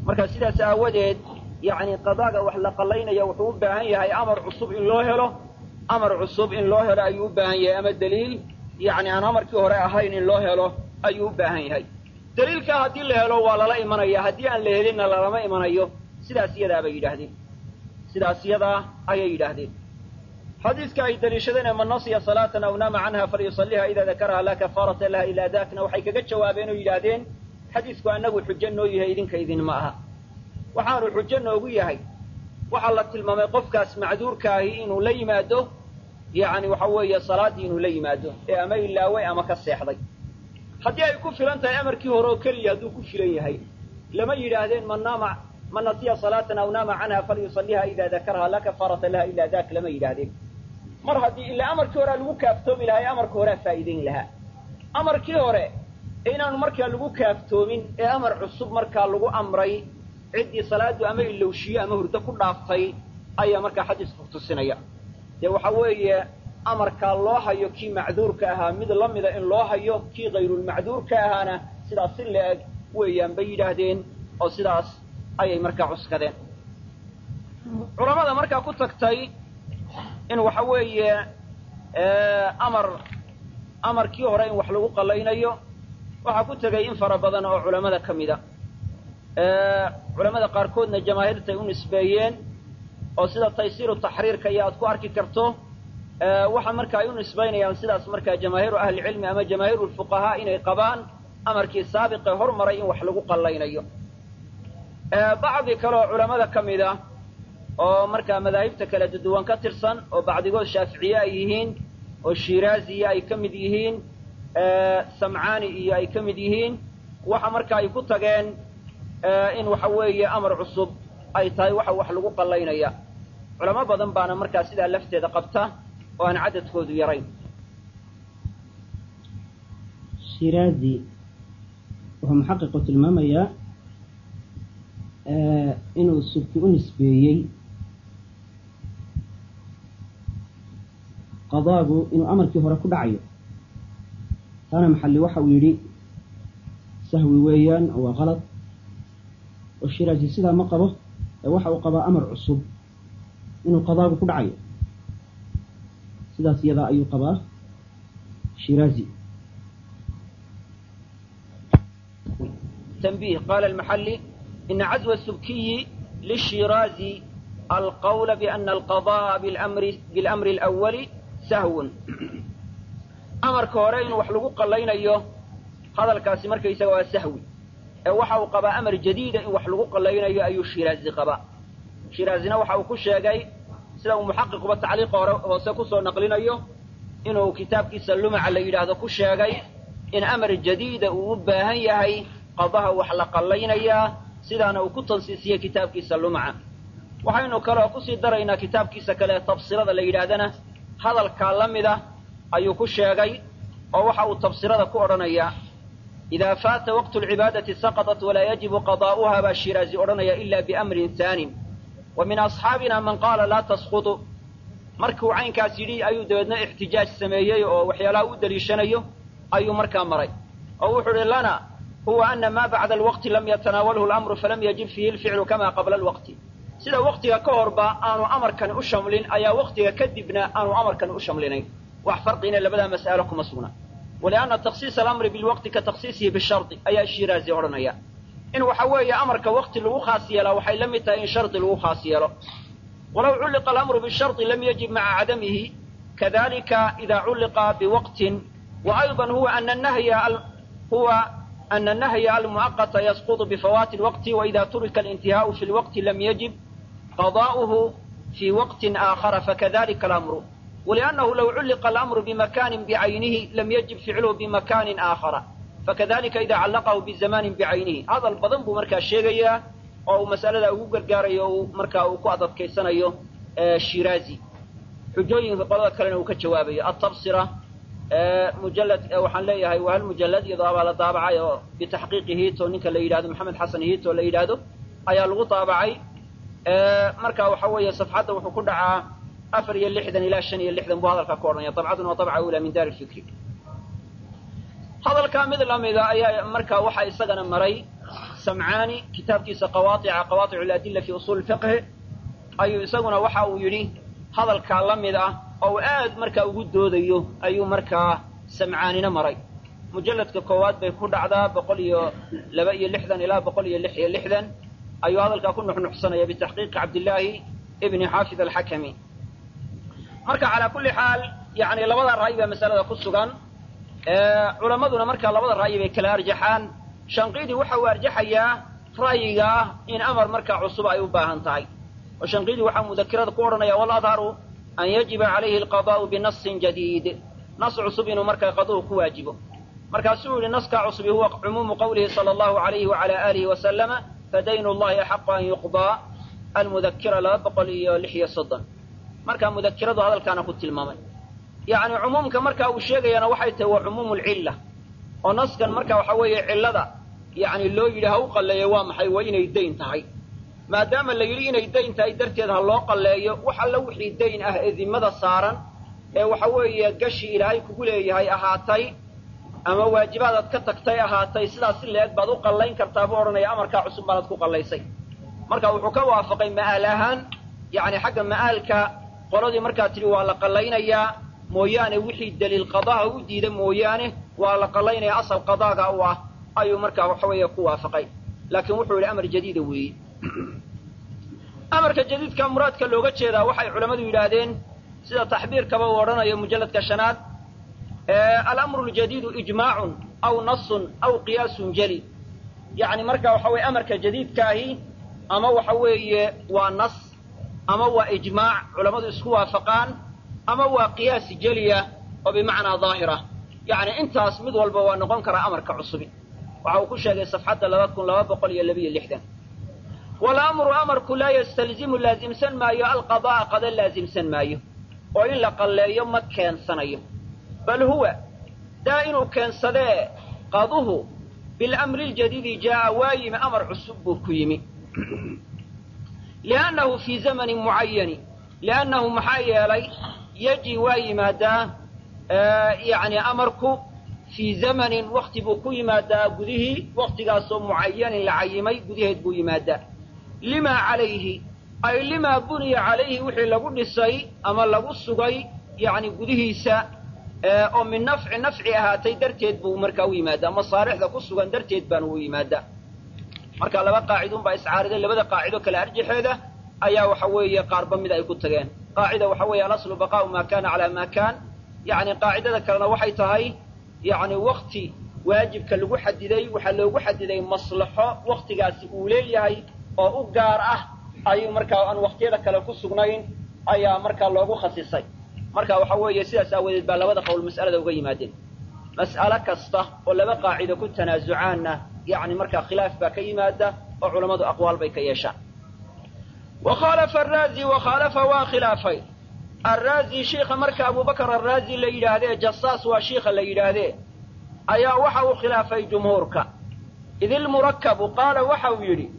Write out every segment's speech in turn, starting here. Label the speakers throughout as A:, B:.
A: marka sidaas aawadeed yacni qadaaga wax la qallaynaya wuxuu u baahan yahay amar cusub in loo helo amar cusub in loo helo ayuu u baahan yahay ama daliil yacni aan amarkii hore ahayn in loo helo ayuu u baahan yahay daliilkaa haddii la helo waa lala imanaya haddii aan la helinna lalama imanayo sidaas iyadaa bay yidhaahdeen sidaas iyadaa ayay yidhaahdeen xadiiska ay daliishadeen man nasiya salaatan aw naama canha falyusaliha ida dakaraha laa kafaarata laha ilaa dakna waxay kaga jawaabeen oo yidhaahdeen xadiisku annagu xujo noo yahay idinka idinma aha waxaanu xujo noogu yahay waxaa la tilmaamay qofkaas macduurkaahi inuu la yimaado yacni waxa weeye salaaddii inuu la yimaado ee ama ilaaway ama ka seexday haddii ay ku filan tahay amarkii hore oo keliya hadduu ku filan yahay lama yidhaahdeen man naama man nasiya salaatan aw naama canha falyusaliha ida dakaraha laa kafaarata laha ilaa dak lama yidhaahdeen mar haddii ilaa amarkii horea lagu kaaftoomi lahaa ee amarka horea faa'iidayn lahaa amarkii hore inaanu markaa lagu kaaftoomin ee amar cusub markaa lagu amray ciddii salaadu ama ilowshiyo ama hurdo ku dhaaftay ayaa markaa xadiisku tusinaya dee waxa weeye amarkaa loo hayo kii macduurka ahaa mid la mida in loo hayo kii kayrulmacduurka ahaana sidaas si la-eg weeyaan bay yidhaahdeen oo sidaas ayay markaa cuskadeen culamada markaa ku tagtay in waxa weeye amar amarkii hore in wax lagu qallaynayo waxaa ku tegay in fara badan oo culamada ka mida culamada qaarkoodna jamaahiirtay u nisbeeyeen oo sida taysiiru taxriirka iyo aad ku arki karto waxa marka ay u nisbaynayaan sidaas markaa jamaahiiru ahlicilmi ama jamaahiiru lfuqahaa inay qabaan amarkii saabiqee hormaray in wax lagu qallaynayo bacdi kale oo culamada ka mid a oo markaa madaahibta kala duwan ka tirsan oo bacdigood shaaficiye ay yihiin oo shiiraaziya ay ka mid yihiin samcaani iyo ay ka mid yihiin waxa marka ay ku tageen in waxa weeye amar cusub ay tahay waxa wax lagu qallaynaya culamo badan baana markaa sidaa lafteeda qabta oo aan cadadkoodu yarayn
B: shiraazi wuxuu muxaqiqu tilmaamayaa inuu subki u nisbeeyey qadaagu inuu amarkii hore ku dhacayo taana maxalli waxa uu yidhi sahwi weeyaan oo waa qalad oo shiraazi sidaa ma qabo ee waxa uu qabaa amar cusub inuu qadaagu ku dhacayo sidaas iyadaa ayuu qabaa shiraazi
A: تنبيه قال المحلي إن عزو السبكي للشيرازي القول بأن القضاء بالأمر, بالأمر الأول سهو أمر كورين وحلقوا قلين أيوه هذا الكاسمر كيس هو سهوي وحاو قبا أمر جديد وحلقوا قلين أيوه أيو الشيرازي قبا شيرازينا وحاو كشيغاي سلو محقق بالتعليق وسكسو نقلين أيوه إنه كتاب كيس اللمع على يلاهذا كشيغاي إن أمر جديد وباهن يهي qadaha wax la qallaynayaa sidaana uu ku tansiisiyey kitaabkiisa lumca waxaynu kaloo kusii daraynaa kitaabkiisa kale ee tabsirada la yidhaahdana hadalkaa la mida ayuu ku sheegay oo waxa uu tabsirada ku odhanayaa idaa faata waqtu lcibaadati saqaطat walaa yajibu qadaa'uha baa shiraazi odhanaya ila biamrin haanin wa min asxaabina man qaala laa tasqutu markuu caynkaas yidhi ayuu dabeedna ixtijaaj sameeyey oo waxyaalaha u daliishanayo ayuu markaa maray oo wuxuu uhi lana هو أن ما بعد الوقت لم يتناوله الأمر فلم يجب فيه الفعل كما قبل الوقت سيدا وقتها كهربا آنو أمر كان أشملين أيا وقتها كدبنا آنو أمر كان أشملين وحفرقنا لبدا مسألكم مسؤولا ولأن تخصيص الأمر بالوقت كتخصيصه بالشرط أيا الشيرازي أورنيا إن وحوي أمر كوقت لو خاصية له وحي لم إن شرط لو خاصية له ولو علق الأمر بالشرط لم يجب مع عدمه كذلك إذا علق بوقت وأيضا هو أن النهي هو أن النهي المؤقت يسقط بفوات الوقت وإذا ترك الانتهاء في الوقت لم يجب قضاؤه في وقت آخر فكذلك الأمر ولأنه لو علق الأمر بمكان بعينه لم يجب فعله بمكان آخر فكذلك إذا علقه بزمان بعينه هذا البضن بمركا الشيغية أو مسألة أو قرقاري أو مركا أو قعدت كيسانيو الشيرازي حجوين قضاء كلنا وكجوابي التبصرة mujalad waxaan leeyahay waa hal mujalad iyadoo abaa la daabacay oo bitaxqiiqi hiito ninka la yidhahdo maxamed xasan hiito la yidhaahdo ayaa lagu daabacay marka waxa weeye safxadda wuxuu ku dhacaa afar iyo lixdan ilaa shan iyo lixdan buu hadalkaa ku odhanaya dabcaduna waa dabca ula min daar lfikri hadalkaa mid lamida ayaa marka waxa isagana maray samcaani kitaabkiisa qawaaica qawaaic aladilla fi usuul fiqhi ayuu isaguna waxa uu yidhi hadalkaa la mid ah oo uu aad markaa ugu doodayo ayuu markaa samcaanina maray mujalladka koowaad bay ku dhacdaa boqol iyo laba iyo lixdan ilaa boqol iyo lix iyo lixdan ayuu hadalkaa ku nuxnuxsanaya bitaxqiiqi cabdillaahi ibni xaafid alxakami marka calaa kulli xaal yani labada ra'y baa masalada ku sugan culammaduna markaa labada ra'yi bay kala arjaxaan shanqiidi waxa uu arjaxayaa ra'yiga ah in amar markaa cusub ay u baahan tahay oo shanqiidi waxaa mudakirada ku odhanaya waladharu an yajiba calayhi alqadaa'u binasin jadiid nas cusub inuu markaa qaduhu ku waajibo markaasuu yihi naskaa cusubi huwa cumuumu qawlihi sala allahu alayhi wacala aalihi wasalama fadaynu llahi axaqu an yuqdaa almudakira laba boqol iyo lix iyo soddon markaa mudakiradu hadalkaana ku tilmaamay yacni cumuumka marka uu sheegayana waxay tahay waa cumuumu lcilla oo naskan marka waxa weeye cillada yacni loo yidhi ha u qalleeyo waa maxay waa inay dayn tahay maadaama la yidhi inay dayn tahay darteed ha loo qalleeyo wax alla wixii dayn ah ee dimmada saaran ee waxa weeye gashi ilaahay kugu leeyahay ahaatay ama waajibaadaad ka tagtay ahaatay sidaas si la-eg baad u qallayn kartaa buu odhanaya amarkaa cusub baanaad ku qallaysay marka wuxuu ka waafaqay ma'aal ahaan yacni xagga ma'aalka qoladii markaa tidhi waa la qallaynayaa mooyaane wixii daliil qadaha u diida mooyaane waa la qallaynaya asal qadaaga u ah ayuu markaa waxa weeye ku waafaqay laakiin wuxuu yidhi amar jadiida weeye amarka jadiidka muraadka looga jeedaa waxay culammadu yidhaahdeen sida taxbiirkaba uu odhanayo mujalladka shanaad alamru ljadiidu ijmaacun aw nasun aw qiyaasun jeli yacni marka waxa weye amarka jadiidkaahi ama waxa weeye waa nas ama waa ijmaac culammadu isku waafaqaan ama waa qiyaas jeliya oo bimacnaa daahira yacni intaas mid walba waa noqon karaa amarka cusubi waxa uu ku sheegay safxadda laba kun laba boqol iyo labiyo lixdan walamru amarku laa yastalzimu laasimsan maayo alqada'a qada laasimsan maayo oo in la qalleeyo ma keensanayo bal huwa daa inuu keensadee qaduhu bilamri ljadiidi jaa'a waa yimi amar cusub buu ku yimi liannahu fii zamanin mucayani liannahu maxaa yeelay yaji waa yimaadaa yani amarku fii zamanin wakti buu ku yimaadaa gudihii waktigaasoo mucayanin la cayimay gudaheed buu yimaadaa limaa calayhi ay limaa buniya calayhi wixii lagu dhisay ama lagu sugay yani gudihiisa oo min nafci nafci ahaatay darteed buu markaa u yimaadaa masaalixda ku sugan darteed baana u yimaadaa marka laba qaacidun baa iscaariday labada qaacido kale arjaxeeda ayaa waxa weeye qaarba mid ay ku tageen qaacida waxa weeye alaslu baqaa'u maa kana calaa maa kaan yacni qaacidada kalena waxay tahay yacni wakti waajibka lagu xadiday waxaa loogu xadiday maslaxo waktigaasi uu leeyahay oo u gaar ah ayuu markaa aan waktiyada kale ku sugnayn ayaa markaa loogu khasisay marka waxa weeye sidaas aawadeed baa labada qowl mas'alada uga yimaadeen mas'alo kasta oo laba qaacido ku tanaasucaanna yacni markaa khilaaf baa ka yimaada oo culammadu aqwaal bay ka yeeshaan wa khaalafa araazi wa khaalafa waa khilaafay araazi shiikha marka abubakar araazi la yidhaahdee jasaas waa shiikha la yidhaahdee ayaa waxa uu khilaafay jumhuurka idilmurakabu qaala waxa uu yidhi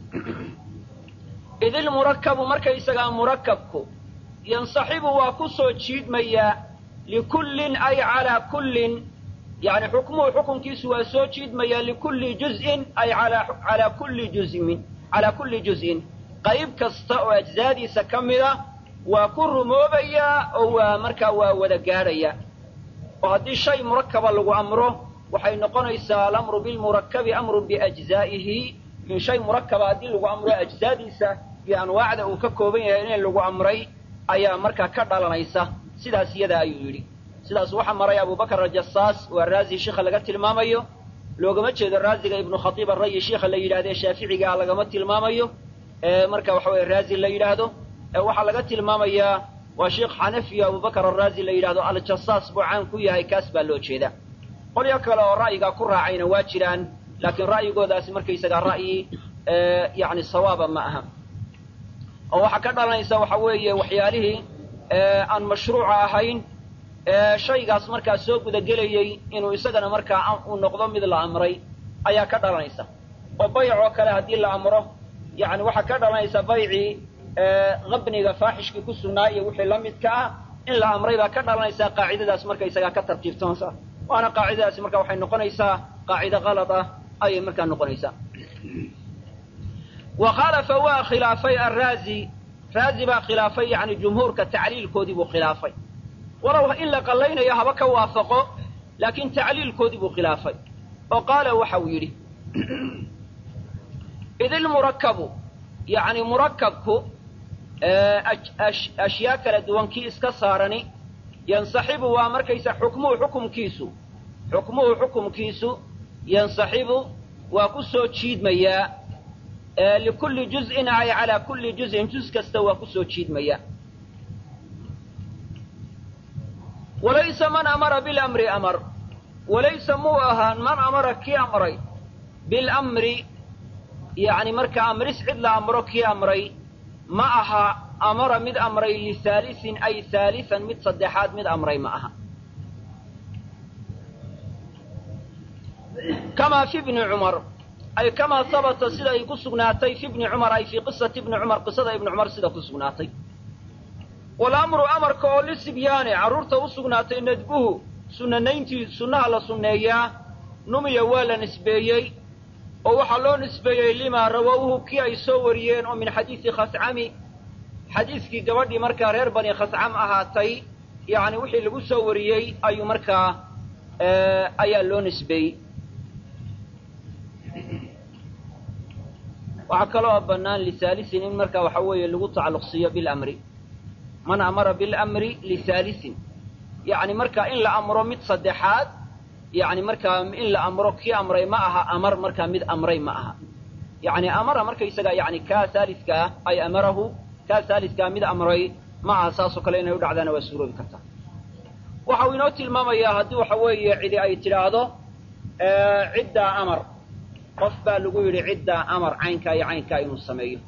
A: idilmurakabu markaysagaa murakabku yansaxibu waa ku soo jiidmayaa likullin ay calaa kullin yani xukmuhu xukunkiisu waa soo jiidmayaa likulli juz'in ay alaa kulli juzmin calaa kulli juz'in qayb kasta oo ajzaadiisa ka mida waa ku rumoobayaa oo waa markaa waa wada gaadhaya oo haddii shay murakaba lagu amro waxay noqonaysaa alamru bilmurakabi amrun biajzaa'ihi in shay murakaba haddii lagu amro ajzaadiisa iyo anwaacda uu ka kooban yahay in lagu amray ayaa markaa ka dhalanaysa sidaas iyada ayuu yidhi sidaas waxaa maray abubakar aljasaas waa raazi shiikha laga tilmaamayo loogama jeedo raaziga ibnu khatiib arayi shiikha la yidhahdo ee shaaficigaa lagama tilmaamayo marka waxa weye raazi la yidhaahdo waxaa laga tilmaamayaa waa sheikh xanafiyo abubakar araazi la yidhahdo aljasaas buu caan ku yahay kaas baa loo jeeda qolyo kale oo ra'yigaa ku raacayna waa jiraan laakiin ra'yigoodaasi markaysagaa ra'yi yani sawaaba ma aha oo waxaa ka dhalanaysa waxa weeye waxyaalihii aan mashruuca ahayn shaygaas markaa soo gudagelayey inuu isagana markaa uu noqdo mid la amray ayaa ka dhalanaysa oo bayc oo kale haddii la amro yani waxaa ka dhalanaysa baycii qabniga faaxishkii ku sugnaa iyo wixii la midka ah in la amray baa ka dhalanaysaa qaacidadaas markaysagaa ka tartiibtoonsa waana qaacidadaasi marka waxay noqonaysaa qaacido kalad ah ayay markaa noqonaysaa wa khaalafa waa khilaafay arraazi raazi baa khilaafay yacni jumhuurka tacliilkoodii buu khilaafay walow in la qallaynayo haba ka waafaqo laakiin tacliilkoodii buu khilaafay oo qaala waxa uu yidhi id ilmurakabu yacni murakabku ashyaa kala duwan kii iska saarani yansaxibu waa markaysa xukmuhu xukumkiisu xukmuhu xukumkiisu yansaxibu waa ku soo jiidmayaa likulli juz'in ay calaa kulli juz'in juz kasta waa ku soo jiidmayaa walaysa man amara bilamri amar walaysa muu ahaan man amara kii amray bilamri yacni marka amris cid la amro kii amray ma aha amara mid amray lihaalisin ay haalisan mid saddexaad mid amray ma aha kamaa fi bni cumar ay kamaa habata sida ay ku sugnaatay fi bni cumar ay fii qisati bni cumar qisada ibni cumar sida ku sugnaatay walamru amarka oo lisibyaane carruurta u sugnaatay nadbuhu sunanayntii sunnaha la sunneeyaa numiya waa la nisbeeyey oo waxaa loo nisbeeyey limaa rawowhu kii ay soo wariyeen oo min xadiisi khascami xadiiskii gabadhii markaa reer bani khascam ahaatay yacni wixii lagu soo wariyey ayuu markaa ayaa loo nisbeeyey waxaa kaloo bannaan lisaalisin in markaa waxa weeye lagu tacalluqsiiyo bilamri man amara bilamri lisaalisin yacni markaa in la amro mid saddexaad yacni markaa in la amro kii amray ma aha amar markaa mid amray ma aha yacni amara markaysaga yacni kaa saaliska ah ay amarahu kaa saaliskaa mid amray ma aha saasoo kale inay u dhacdaana waa suuroobi kartaa waxa uu inoo tilmaamayaa haddii waxa weeye cidi ay tidhaahdo ciddaa amar qof baa lagu yidhi ciddaa amar caynkaa iyo caynkaa inuu sameeyo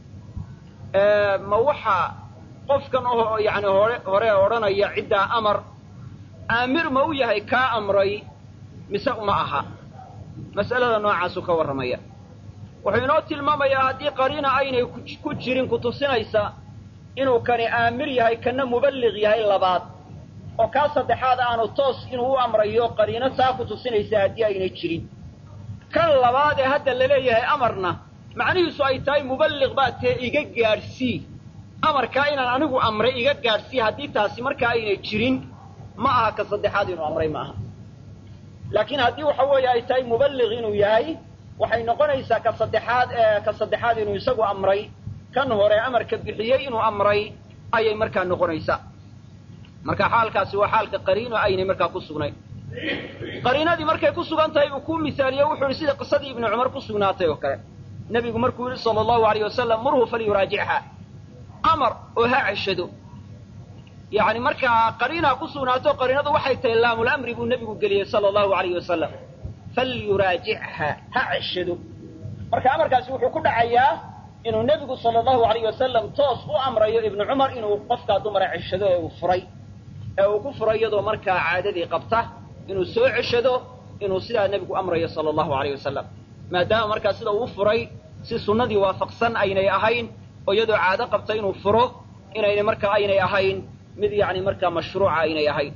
A: ma waxa qofkan oo yani hore hore odhanaya ciddaa amar aamir ma u yahay kaa amray mise uma aha mas'alada noocaasuu ka warramaya wuxuu inoo tilmaamayaa haddii qariina aynay ku jirin kutusinaysa inuu kani aamir yahay kana muballiq yahay labaad oo kaa saddexaad aanu toos inuu u amrayo qariino saa ku tusinaysa haddii aynay jirin kan labaad ee hadda laleeyahay amarna macnihiisu ay tahay muballiq baa tee iga gaadhsii amarkaa inaan anigu amray iga gaadhsii haddii taasi markaa aynay jirin ma aha ka saddexaad inuu amray ma aha laakiin haddii waxa weeye ay tahay muballiq inuu yahay waxay noqonaysaa ka saddexaad ee ka saddexaad inuu isagu amray kan hore amarka bixiyey inuu amray ayay markaa noqonaysaa marka xaalkaasi waa xaalka qariino aynay markaa ku sugnayn qariinadii markay ku sugan tahay uu ku misaaliyo wuxuu yihi sida qisadii ibnu cumar ku sugnaatay oo kale nebigu markuu yihi sala allahu alayh wasalam murhu falyuraajichaa amar oo ha ceshado yacni markaa qariinaa ku sugnaato qariinadu waxay tahay laamulamri buu nebigu geliyey sala allahu alayh wasalam falyuraajichaa ha ceshado marka amarkaasi wuxuu ku dhacayaa inuu nebigu sala allahu alayh wasalam toos u amrayo ibnu cumar inuu qofkaa dumara ceshado ee uu furay ee uu ku furay iyadoo markaa caadadii qabta inuu soo ceshado inuu sidaa nebigu amrayo sala allahu alayh wasalam maadaama markaa sida uu furay si sunnadii waafaqsan aynay ahayn oo iyadoo caado qabta inuu furo inayna markaa aynay ahayn mid yacni markaa mashruuca aynay ahayn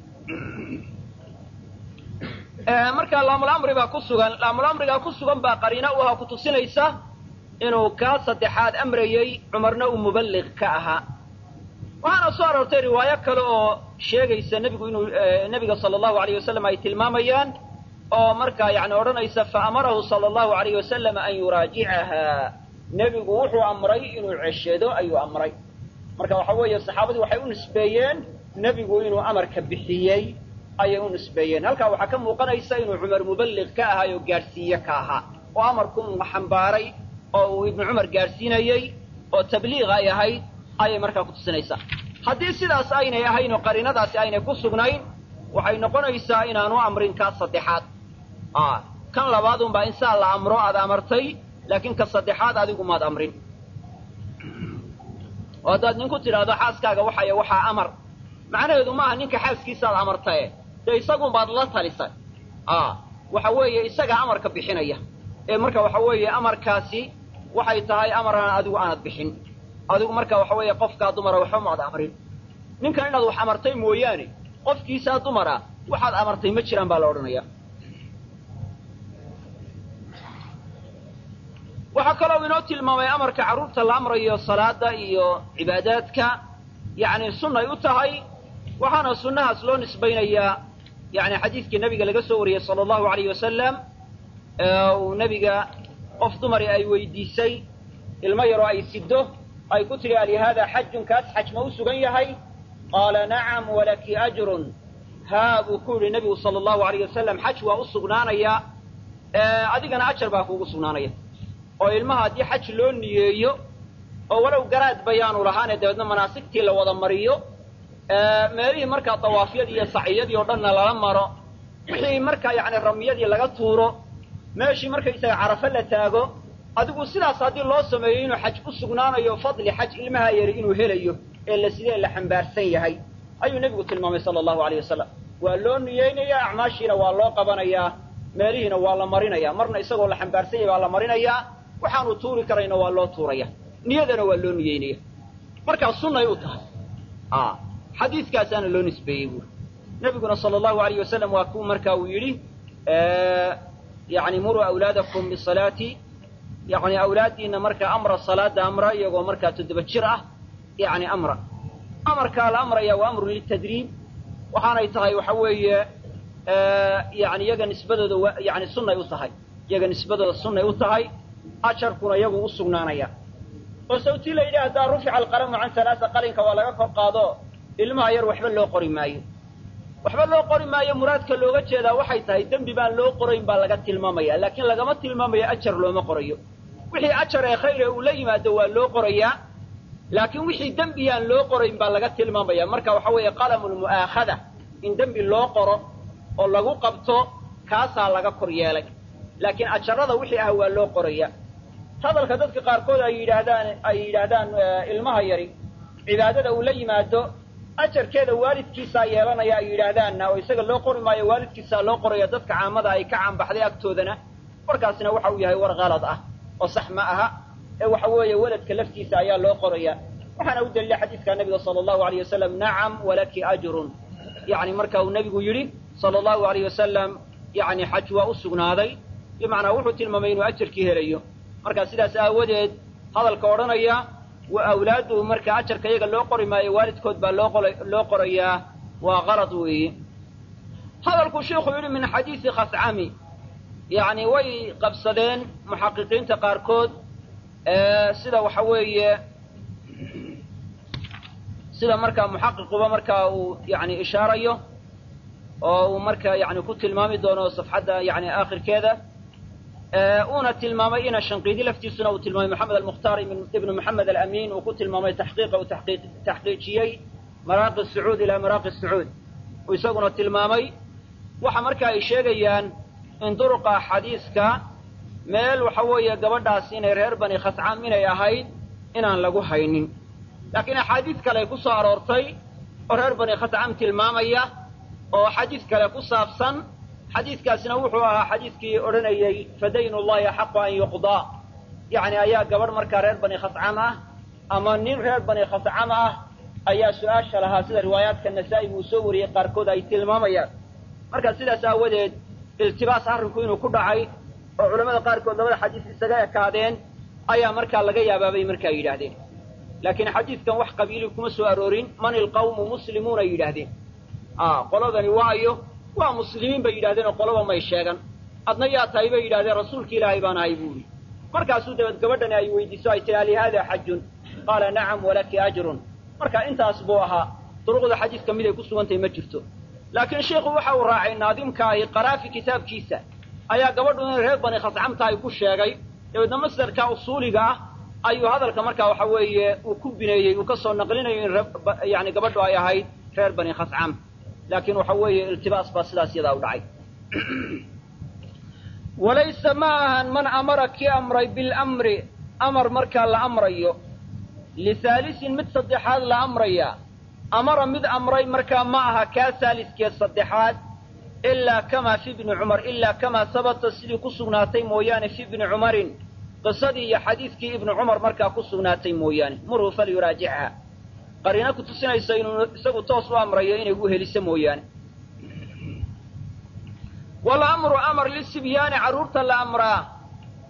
A: markaa laamulamri baa ku sugan laamulamrigaa ku sugan baa qariina u ahaa ku tusinaysa inuu kaa saddexaad amrayey cumarna uu muballiq ka ahaa waxaana soo aroortay riwaayo kale oo sheegaysa nebigu inuu nebiga sala allahu alayh wasalam ay tilmaamayaan oo markaa yani odhanaysa faamarahu sala allahu alayh wasalam an yuraajicahaa nebigu wuxuu amray inuu ceshado ayuu amray marka waxa weeye saxaabadii waxay u nisbeeyeen nebigu inuu amarka bixiyey ayay u nisbeeyeen halkaa waxaa ka muuqanaysa inuu cumar muballiq ka ahaay oo gaadhsiiye ka ahaa oo amarku xambaaray oo uu ibnu cumar gaadhsiinayey oo tabliiq ay ahayd ayay markaa ku tusinaysaa haddii sidaas aynay ahayn oo qariinadaasi aynay ku sugnayn waxay noqonaysaa inaanu amrin kaa saddexaad kan labaadunbaa in saa la amro aad amartay laakiin ka saddexaad adigu maad amrin oo haddaad ninku tidhaahdo xaaskaaga waxay waxaa amar macnaheedu maaha ninka xaaskiisaaad amartae dee isagunbaad la talisay waxa weeye isagaa amarka bixinaya ee marka waxa weeye amarkaasi waxay tahay amaraan adigu aanad bixin adigu marka waxa weeye qofkaa dumara waxba maad amrin ninkan inaad wax amartay mooyaane qofkiisaa dumara waxaad amartay ma jiraan baa la odhanaya waxaa kaloo inoo tilmaamay amarka carruurta la amrayo salaada iyo cibaadaadka yacni sunnay u tahay waxaana sunnahaas loo nisbaynayaa yani xadiidkii nabiga laga soo wariyey sala allahu alayh wasalam uu nebiga qof dumari ay weydiisay ilmo yaroo ay siddo ay ku tidhi alihaada xajun kaas xaj ma u sugan yahay qaala nacam walaki ajrun haa buu ku yidhi nebigu sala allahu alayh wasalam xaj waa u sugnaanayaa adigana ajar baa kuugu sugnaanaya oo ilmaha haddii xaj loo niyeeyo oo walow garaad bayaanu lahaane dabeedna manaasigtii la wada mariyo meelihii markaa dawaafyadii iyo saciyadii oo dhanna lala maro wixii markaa yacni ramyadii laga tuuro meeshii markaysaga carafo la taago adigu sidaas haddii loo sameeyo inuu xaj u sugnaanayo fadli xaj ilmaha yari inuu helayo ee la sidee la xambaarsan yahay ayuu nebigu tilmaamay sala allahu alayh wasalam waa loo niyeynayaa acmaashiina waa loo qabanayaa meelihiina waa la marinayaa marna isagoo la xambaarsan yahay waa la marinayaa waxaanu tuuri karayna waa loo tuuraya niyadana waa loo niyeynaya markaa sunnay u tahay xadiidkaasaana loo nisbeeyey buuri nebiguna sala allahu alayh wasalam waa kuu marka uu yidhi yani muruu awlaadakum bisalaati yani awlaaddiina markaa amra salaada amra iyagoo markaa toddoba jir ah yani amra amarkaa la amraya waa amrun litadriib waxaanay tahay waxa weeye yani iyaga nisbadooda yani sunnay u tahay iyaga nisbadooda sunnay u tahay ajarkuna iyagu u sugnaanaya oo sawtii la yidhi haddaa rufica alqalamu can halaasa qalinka waa laga kor qaado ilmaha yar waxba loo qori maayo waxba loo qori maayo muraadka looga jeedaa waxay tahay dembi baan loo qorayn baa laga tilmaamaya laakiin lagama tilmaamayo ajar looma qorayo wixii ajar ee khayre uu la yimaado waa loo qorayaa laakiin wixii dembiyaan loo qorayn baa laga tilmaamaya marka waxa weeye qalamulmu'aakhada in dembi loo qoro oo lagu qabto kaasaa laga kor yeelay laakiin ajarada wixii ah waa loo qoraya hadalka dadka qaarkood ay yidhaahdaan ay yidhaahdaan ilmaha yari cibaadada uu la yimaado ajarkeeda waalidkiisaa yeelanaya ay yidhaahdaanna oo isaga loo qori maayo waalidkiisaa loo qoraya dadka caamada ay ka caanbaxday agtoodana warkaasina waxa uu yahay war kalad ah oo sax ma aha ee waxa weeye weladka laftiisa ayaa loo qoraya waxaana u daliila xadiidka nabiga sala allahu alayh wasalam nacam walaki ajrun yani marka uu nebigu yidhi sala allahu alayh wasalam yani xaj waa u sugnaaday bimacnaa wuxuu tilmaamay inuu ajarkii helayo marka sidaas aawadeed hadalka odhanaya wa awlaadu marka ajarka iyaga loo qori maayo waalidkood baa loo qora loo qorayaa waa kalad weeye hadalku sheikhu yidhi min xadiisi khascami yacni way qabsadeen muxaqiqiinta qaarkood sida waxa weeye sida markaa muxaqiquba markaa uu yani ishaarayo oo uu marka yani ku tilmaami doono safxadda yani aakhirkeeda uuna tilmaamay ina shanqiidi laftiisuna uu tilmaamay moxamed almukhtaar ibnu moxamed alamin uu ku tilmaamay taxqiiqa uu taxqiijiyey maraaqi sacuud ilaa maraaqi sacuud uu isaguna tilmaamay waxa marka ay sheegayaan in duruqa xadiiska meel waxa weeye gabadhaas inay reer bani khascam inay ahayd inaan lagu haynin laakiin axaadiis kale ay ku soo aroortay oo reer bani khascam tilmaamaya oo xadiis kale ku saabsan xadiiskaasina wuxuu ahaa xadiiskii odhanayey fadaynu llahi axaqu an yuqdaa yacni ayaa gabadh markaa reer bani khascam ah ama nin reer bani khascam ah ayaa su-aasha lahaa sida riwaayaadka nasaa-i uu soo wariyey qaarkood ay tilmaamayaan marka sidaas aawadeed iltibaas arrinku inuu ku dhacay oo culamada qaarkood labada xadiis isaga ekaadeen ayaa markaa laga yaabaabay markaa yidhaahdeen laakiin xadiidkan wax qabiili kuma soo aroorin man ilqawmu muslimuuna yidhaahdeen qoladani waayo waa muslimiin bay yidhahdeen oo qolaba may sheegan adna yaa tahay bay yidhahdeen rasuulki ilaahay baan ahay buu yidhi markaasuu dabeed gabadhani ay weydiiso ay tihi alihaada xajun qaala nacam walaki ajrun marka intaas buu ahaa duruqda xadiiska mid ay ku sugantahay ma jirto laakiin sheikhu waxa uu raacay naadimka ahi qaraafi kitaabkiisa ayaa gabadhu inay reer bani khascamta ay ku sheegay dabeedna masdarka usuuliga ah ayuu hadalka markaa waxa weeye uu ku bineeyey uu ka soo naqlinayo in yani gabadhu ay ahayd reer bani khascam laakiin waxa weeye iltibaas baa sidaas yadaa u dhacay walaysa ma ahan man amara kii amray bilamri amar markaa la amrayo lihaalisin mid saddexaad la amraya amara mid amray markaa ma aha kaa saaliskee saddexaad ilaa kamaa fi bni cumar ilaa kamaa sabata sidii ku sugnaatay mooyaane fi bni cumarin qisadii iyo xadiidkii ibnu cumar markaa ku sugnaatay mooyaane murhu falyuraajichaa qariino ku tusinaysa inuu isagu toos u amrayo inay u heliso mooyaane walamru amar lisibyaani carruurta la amraa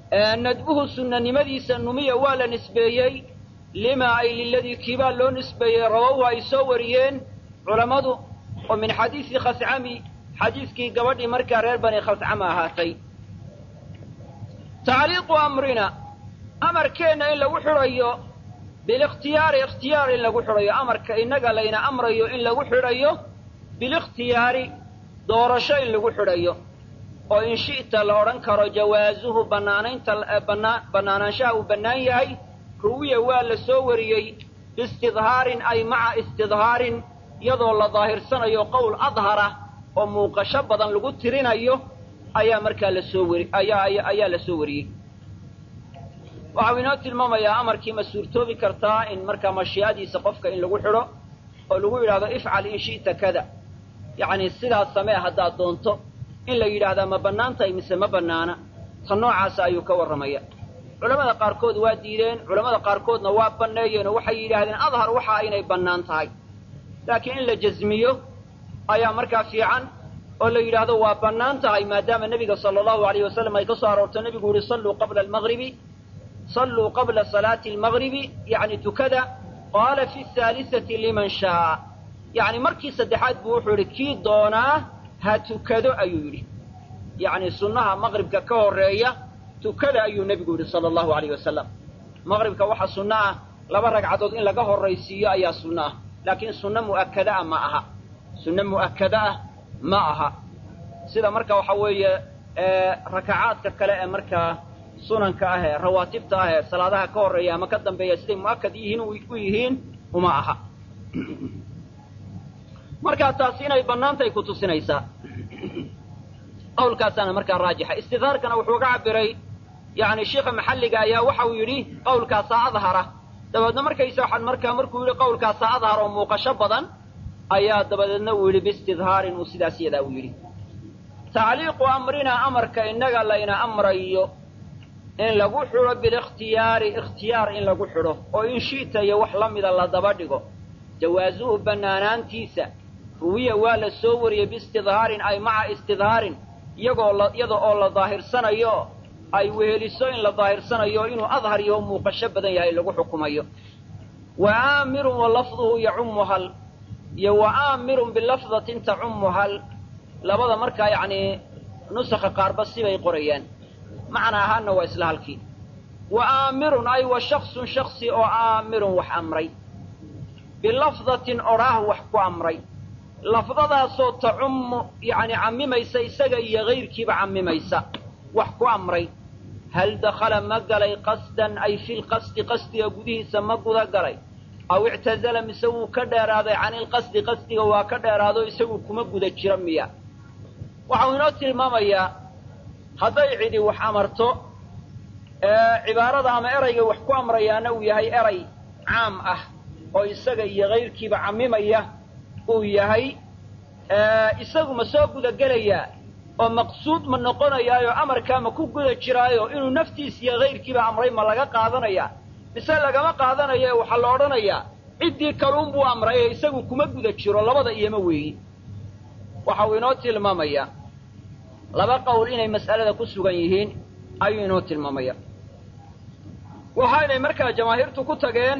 A: nadbuhu sunnanimadiisa numiya waa la nisbeeyey lima ay liladii kiibaa loo nisbeeyey rawow ay soo wariyeen culammadu oo min xadiisi khascami xadiiskii gabadhii markaa reer bani khascama ahaatay tacliiqu amrina amarkeenna in lagu xidhayo bilikhtiyaari ikhtiyaar in lagu xidhayo amarka innaga layna amrayo in lagu xidhayo bilikhtiyaari doorasho in lagu xidhayo oo in shi'ta la odhan karo jawaasuhu bannaanaynta bannaa bannaanaanshaha uu bannaan yahay ruwiya waa la soo wariyey biistidhaarin ay maca istidhaarin iyadoo la daahirsanayo qowl adhara oo muuqasho badan lagu tirinayo ayaa markaa la soo wari ayaa ayaa la soo wariyey waxau inoo tilmaamayaa amarkii ma suurtoobi kartaa in markaa mashii'adiisa qofka in lagu xidho oo lagu yidhahdo ifcal in shi'ta kada yacni sidaas samee haddaad doonto in la yidhaahdaa ma bannaan tahay mise ma bannaana ta noocaasa ayuu ka warramaya culamada qaarkood waa diideen culamada qaarkoodna waa banneeyeen oo waxay yidhaahdeen adhar waxa inay bannaan tahay laakiin in la jasmiyo ayaa markaa fiican oo la yidhaahdo waa bannaan tahay maadaama nebiga sala allahu alayh wasalam ay ka soo aroorto nebigu yihi salluu qabla almagribi salluu qabla salaati almagribi yacni tukada qaala fi haalisati liman shaa yacni markii saddexaad buu wuxuu yidhi kii doonaa ha tukado ayuu yidhi yacni sunnaha maqribka ka horreeya tukada ayuu nebigu yidhi sala allahu alayh wasalam maqribka waxa sunno ah laba ragcadood in laga horraysiiyo ayaa sunno ah laakiin sunno mu'akkada ah ma aha sunno mu'akkada ah ma aha sida marka waxa weeye rakacaadka kale ee markaa sunanka ah ee rawaatibta ah ee salaadaha ka horreeya ama ka dambeeya siday mu'akkad yihiin u yihiin uma aha markaa taasi inay bannaantahay ku tusinaysaa qawlkaasaana markaa raajixa istidhaarkana wuxuu ga cabiray yani sheikha maxalliga ayaa waxa uu yidhi qawlkaasaa adhara dabeedna markaysa waxaan markaa markuu yidhi qawlkaasaa adhar oo muuqasho badan ayaa dabadeedna uu yidhi biistidhaarin uu sidaas yadaa uu yidhi tacliiqu amrinaa amarka innaga layna amrayo in lagu xidho bilikhtiyaari ikhtiyaar in lagu xidho oo in shi'ta iyo wax la mida la daba dhigo jawaasuhu bannaanaantiisa ruwiya waa la soo wariyey biistidhaarin ay maca istidhaarin iyagoo la iyada oo la daahirsanayo ay weheliso in la daahirsanayo inuu adhar yaho muuqasho badan yahay lagu xukumayo wa aamirun wa lafduhu yacummu hal iyo wa aamirun bilafdatin tacummu hal labada markaa yacnii nusakha qaarba sibay qorayaan macna ahaanna waa isla halkii wa aamirun ay wa shaksun shaksi oo aamirun wax amray bilafdatin odhaah wax ku amray lafdadaasoo tacummu yacni cammimaysa isaga iyo hayrkiiba cammimaysa wax ku amray hal dakhala ma galay qasdan ay filqasdi qasdiga gudihiisa ma guda galay aw ictazala mise wuu ka dheeraaday canilqasdi qasdiga waa ka dheeraado isagu kuma guda jira miya waxau inoo tilmaamayaa hadday cidi wax amarto cibaarada ama erayga wax ku amrayaana uu yahay eray caam ah oo isaga iyo hayrkiiba cammimaya uu yahay isagu ma soo guda gelayaa oo maqsuud ma noqonayaayo amarkaa ma ku guda jiraayo inuu naftiis iyo hayrkiiba amray ma laga qaadanaya mise lagama qaadanayo ee waxaa la odhanayaa ciddii kaluunbuu amray ee isagu kuma guda jiro labada iyoma weeyi waxa uu inoo tilmaamayaa laba qowl inay mas'alada ku sugan yihiin ayuu inoo tilmaamaya waxaynay markaa jamaahiirtu ku tageen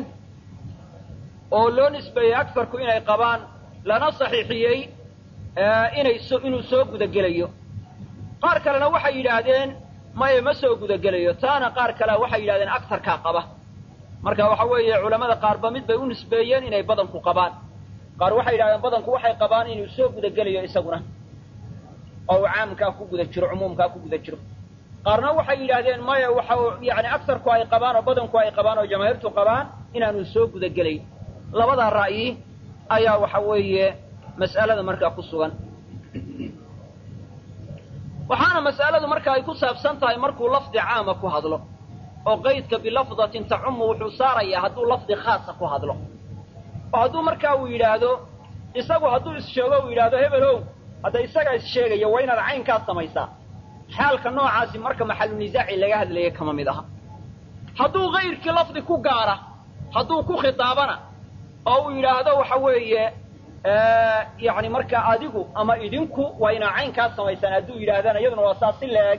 A: oo loo nisbeeyey agarku inay qabaan lana saxiixiyey inay so inuu soo gudagelayo qaar kalena waxay yidhaahdeen maya ma soo gudagelayo taana qaar kalea waxay yidhahdeen agarkaa qaba marka waxa weeye culammada qaarba mid bay u nisbeeyeen inay badanku qabaan qaar waxay yidhahdeen badanku waxay qabaan inuu soo gudagelayo isaguna oo uu caamkaa ku guda jiro cumuumkaa ku guda jiro qaarna waxay yidhaahdeen maya waxa yani agarku ay qabaan oo badanku ay qabaan oo jamaahiirtu qabaan inaanu soo gudagelayn labadaa ra'yi ayaa waxa weeye mas'alada markaa ku sugan waxaana mas'aladu marka ay ku saabsan tahay markuu lafdi caama ku hadlo oo qaydka bilafdatin tacumu wuxuu saarayaa hadduu lafdi khaasa ku hadlo oo hadduu markaa uu yidhaahdo isagu hadduu issheego uu yidhaahdo hebelow hadda isagaa issheegaya waa inaad caynkaas samaysaa xaalka noocaasi marka maxalu nisaaci laga hadlaya kama mid aha hadduu kayrkii lafdi ku gaara hadduu ku khitaabana oo uu yidhaahdo waxa weeye yani markaa adigu ama idinku waa inaa caynkaas samaysaan hadduu yidhaahdana iyaduna waa saas si la-eg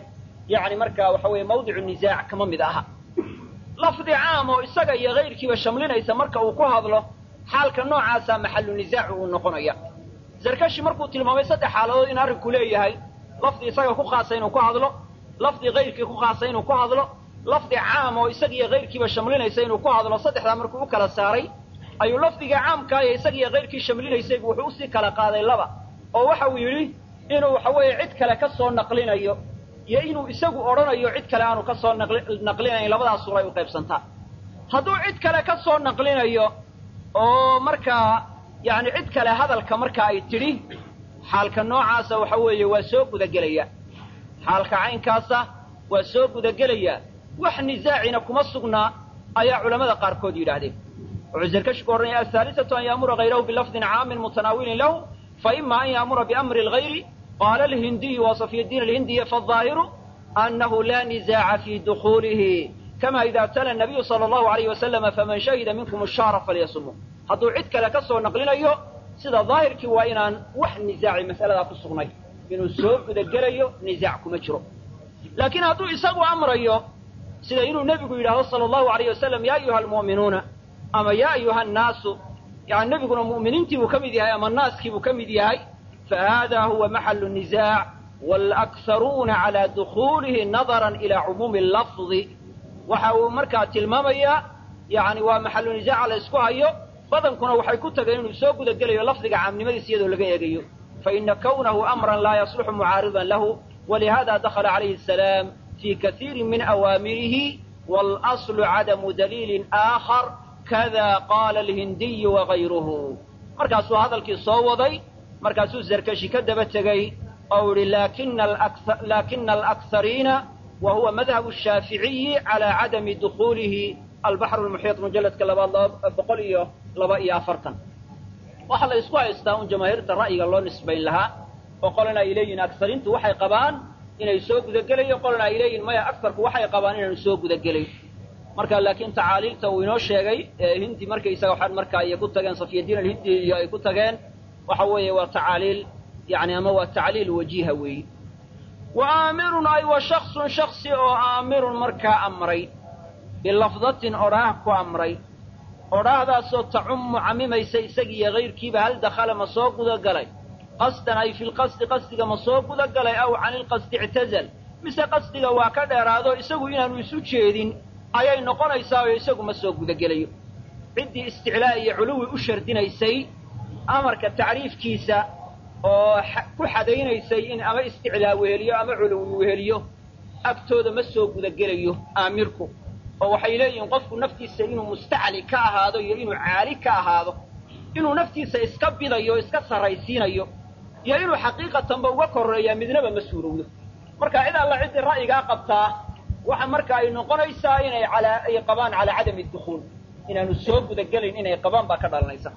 A: yani markaa waxa weeye mawdicu nisaac kama mid aha lafdi caam oo isaga iyo kayrkiiba shamlinaysa marka uu ku hadlo xaalka noocaasa maxalu nisaacu uu noqonaya zarkashi markuu tilmaamay saddex xaaladood in arrinku leeyahay lafdi isaga ku khaasa inuu ku hadlo lafdi kayrkii ku khaasa inuu ku hadlo lafdi caam oo isaga iyo kayrkiiba shamlinaysa inuu ku hadlo saddexdaa markuu u kala saaray ayuu lafdiga caamkaa iyo isaga iyo kayrkii shamlinaysaybu wuxuu usii kala qaaday laba oo waxa uu yidhi inuu waxa weeye cid kale ka soo naqlinayo iyo inuu isagu odhanayo cid kale aanu ka soo naqlinayn labadaas suray u qaybsantaa hadduu cid kale ka soo naqlinayo oo markaa yani cid kale hadalka marka ay tidhi xaalka noocaasa waxa weeye waa soo gudagelaya xaalka caynkaasa waa soo gudagelaya wax nisaacina kuma sugnaa ayaa culamada qaarkood yidhaahdeen wuxuu zarkashku odhanaya ahaalisatu an yaamura hayrahu bilafdin caamin mutanaawilin lahu faima an yaamura biamri lgayri qaala alhindiyu wa safyadiin alhindiya faالظaahiru anahu la nisaaca fi dukuulihi kama ida tala nabiyu sala allahu alayh wasalama faman shahida minkum ashaara falyasumuu hadduu cid kale ka soo naqlinayo sida daahirkii waa inaan wax nisaaci mas'aladaa ku sugnay inuu soo gudagelayo nisaac kuma jiro laakiin hadduu isagu amrayo sida inuu nebigu yidhahdo sala allahu alayh wasalam ya ayuha almu'minuuna ama ya ayuha annaasu yani nebiguna mu'miniintii buu ka mid yahay ama naaskii buu ka mid yahay fa hada huwa maxalu nisaac waalakharuuna calaa dukuulihi nadaran ila cumuumi lafdi waxa uu markaa tilmaamayaa yani waa maxalu nisaaca la ysku hayo badankuna waxay ku tageen inuu soo gudagelayo lafdiga caamnimadiisa iyadoo laga eegayo faina kawnahu amran laa yasluxu mucaaridan lahu walihada dakhala calayhi asalaam fi kaiiri min awaamirihi waalaslu cadamu daliilin aakhar kada qaala alhindiyu wagayruhu markaasuu hadalkii soo waday markaasuu zarkashi ka daba tegey oo ihi laakina alakhariina wa huwa madhabu shaaficiyi calaa cadami dukuulihi albaxru lmuxiiط mujalladka labaad laba boqol iyo laba iyo afartan waxaa la isku haystaa un jamaahiirta ra'yiga loo nisbayn lahaa oo qolana ay leeyihin aksariintu waxay qabaan inay soo gudagelayo qolana ay leeyihin maya agarku waxay qabaan inaanu soo gudagelayn marka laakiin tacaaliilta uu inoo sheegay hindi markaysaga waxaan markaa ay ku tageen safyadiin alhindi iyo ay ku tageen waxa weeye waa tacaaliil yani ama waa tacliil wajiha weeyi wa aamirun ay wa shaksun shaksi oo aamirun markaa amray bilafdatin odhaah ku amray odhaahdaasoo tacummu camimaysa isagiiyo kayrkiiba hal dakhala ma soo gudagalay qasdan ay fi lqasdi qasdiga ma soo gudagalay aw cani lqasdi ictazal mise qasdiga waa ka dheeraado isagu inaanu isu jeedin ayay noqonaysaa oo isagu ma soo gudagelayo ciddii isticlaa iyo culuwi u shardinaysay amarka tacriifkiisa oo ku xadaynaysay in ama isticlaa weheliyo ama culuwi weheliyo agtooda ma soo gudagelayo aamirku oo waxay leeyihiin qofku naftiisa inuu mustacli ka ahaado iyo inuu caali ka ahaado inuu naftiisa iska bidayo o iska sarraysiinayo iyo inuu xaqiiqatanba uga korreeyaa midnaba ma suurowdo marka cid alla ciddii ra'yigaa qabtaa waxa marka ay noqonaysaa inay alaa ay qabaan calaa cadami dukhuul inaanu soo gudagelayn inay qabaan baa ka dhalanaysa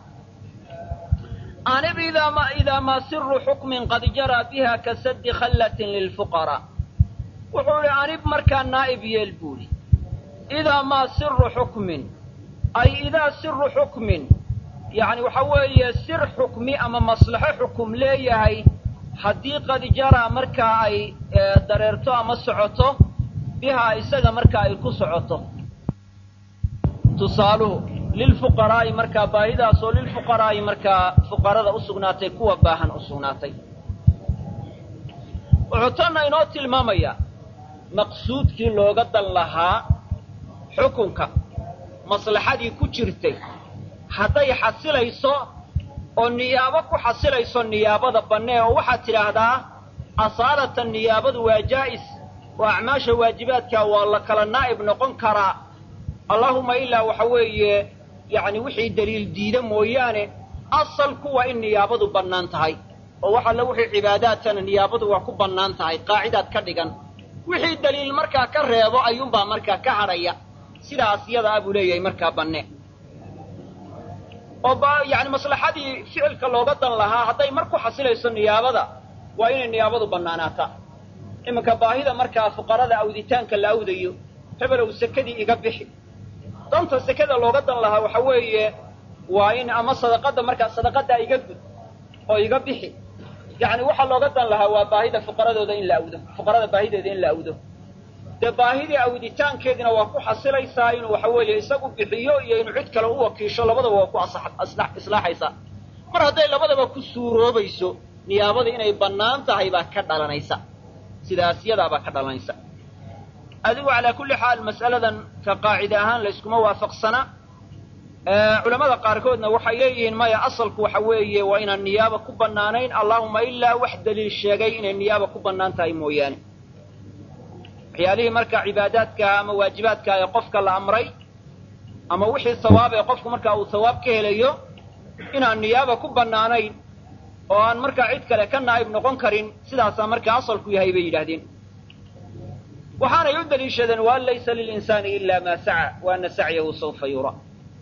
A: anib idaa maa siru xukmin qad jaraa biha ka saddi khallatin lilfuqaraa wuxuu idhi anib markaa naa'ib yeel buuli idaa maa siru xukmin ay idaa siru xukmin yacni waxa weeye sir xukmi ama maslaxo xukum leeyahay haddii qad jaraa markaa ay dareerto ama socoto bihaa isaga markaa ay ku socoto tusaaluhu lilfuqaraa'i markaa baahidaasoo lilfuqaraa'i markaa fuqarada u sugnaatay kuwa baahan u sugnaatay wuxuu tanna inoo tilmaamayaa maqsuudkii looga dan lahaa xukunka maslaxadii ku jirtay hadday xasilayso oo niyaabo ku xasilayso niyaabada bannee oo waxaad tidhaahdaa asaalatan niyaabadu waa jaa'is oo acmaasha waajibaadkaa waa la kala naa'ib noqon karaa allaahuma ilaa waxa weeye yacni wixii daliil diida mooyaane asalku waa in niyaabadu bannaan tahay oo wax alle wixii cibaadaadkana niyaabadu waa ku bannaan tahay qaacidaad ka dhigan wixii daliil markaa ka reebo ayuunbaa markaa ka hadhaya sidaas yada a buu leeyahay markaa banne oo yani maslaxadii ficilka looga dan lahaa hadday mar ku xasilayso niyaabada waa inay niyaabadu bannaanaataa iminka baahida markaa fuqarada awditaanka la awdayo hebelow sekadii iga bixi danta sekada looga dan lahaa waxa weeye waa in ama sadaqadda markaa sadaqaddaa iga gud oo iga bixi yacni waxaa looga dan lahaa waa baahida fuqaradooda in la awdo fuqarada baahideeda in la awdo dee baahidii awditaankeediina waa ku xasilaysaa inuu waxa weeye isagu bixiyo iyo inuu cid kale u wakiisho labadaba waa ku islaaxaysaa mar hadday labadaba ku suuroobayso niyaabadii inay bannaan tahay baa ka dhalanaysa sidaas yadaabaa ka dhalanaysa adigu calaa kulli xaal mas'aladan ka qaacide ahaan layskuma waafaqsana culamada qaarkoodna waxay leeyihiin maya asalku waxa weeye waa inaan niyaaba ku bannaanayn allahuma ilaa wax daliil sheegay inay niyaaba ku bannaan tahay mooyaane waxyaalihii marka cibaadaadka ama waajibaadka ee qofka la amray ama wixii sawaab ee qofku markaa uu sawaab ka helayo inaan niyaaba ku bannaanayn oo aan markaa cid kale ka naa'ib noqon karin sidaasaa markaa asalku yahay bay yidhaahdeen waxaanay u daliishadeen waan laysa lilinsaani ila maa saca wa ana sacyahu sawfa yura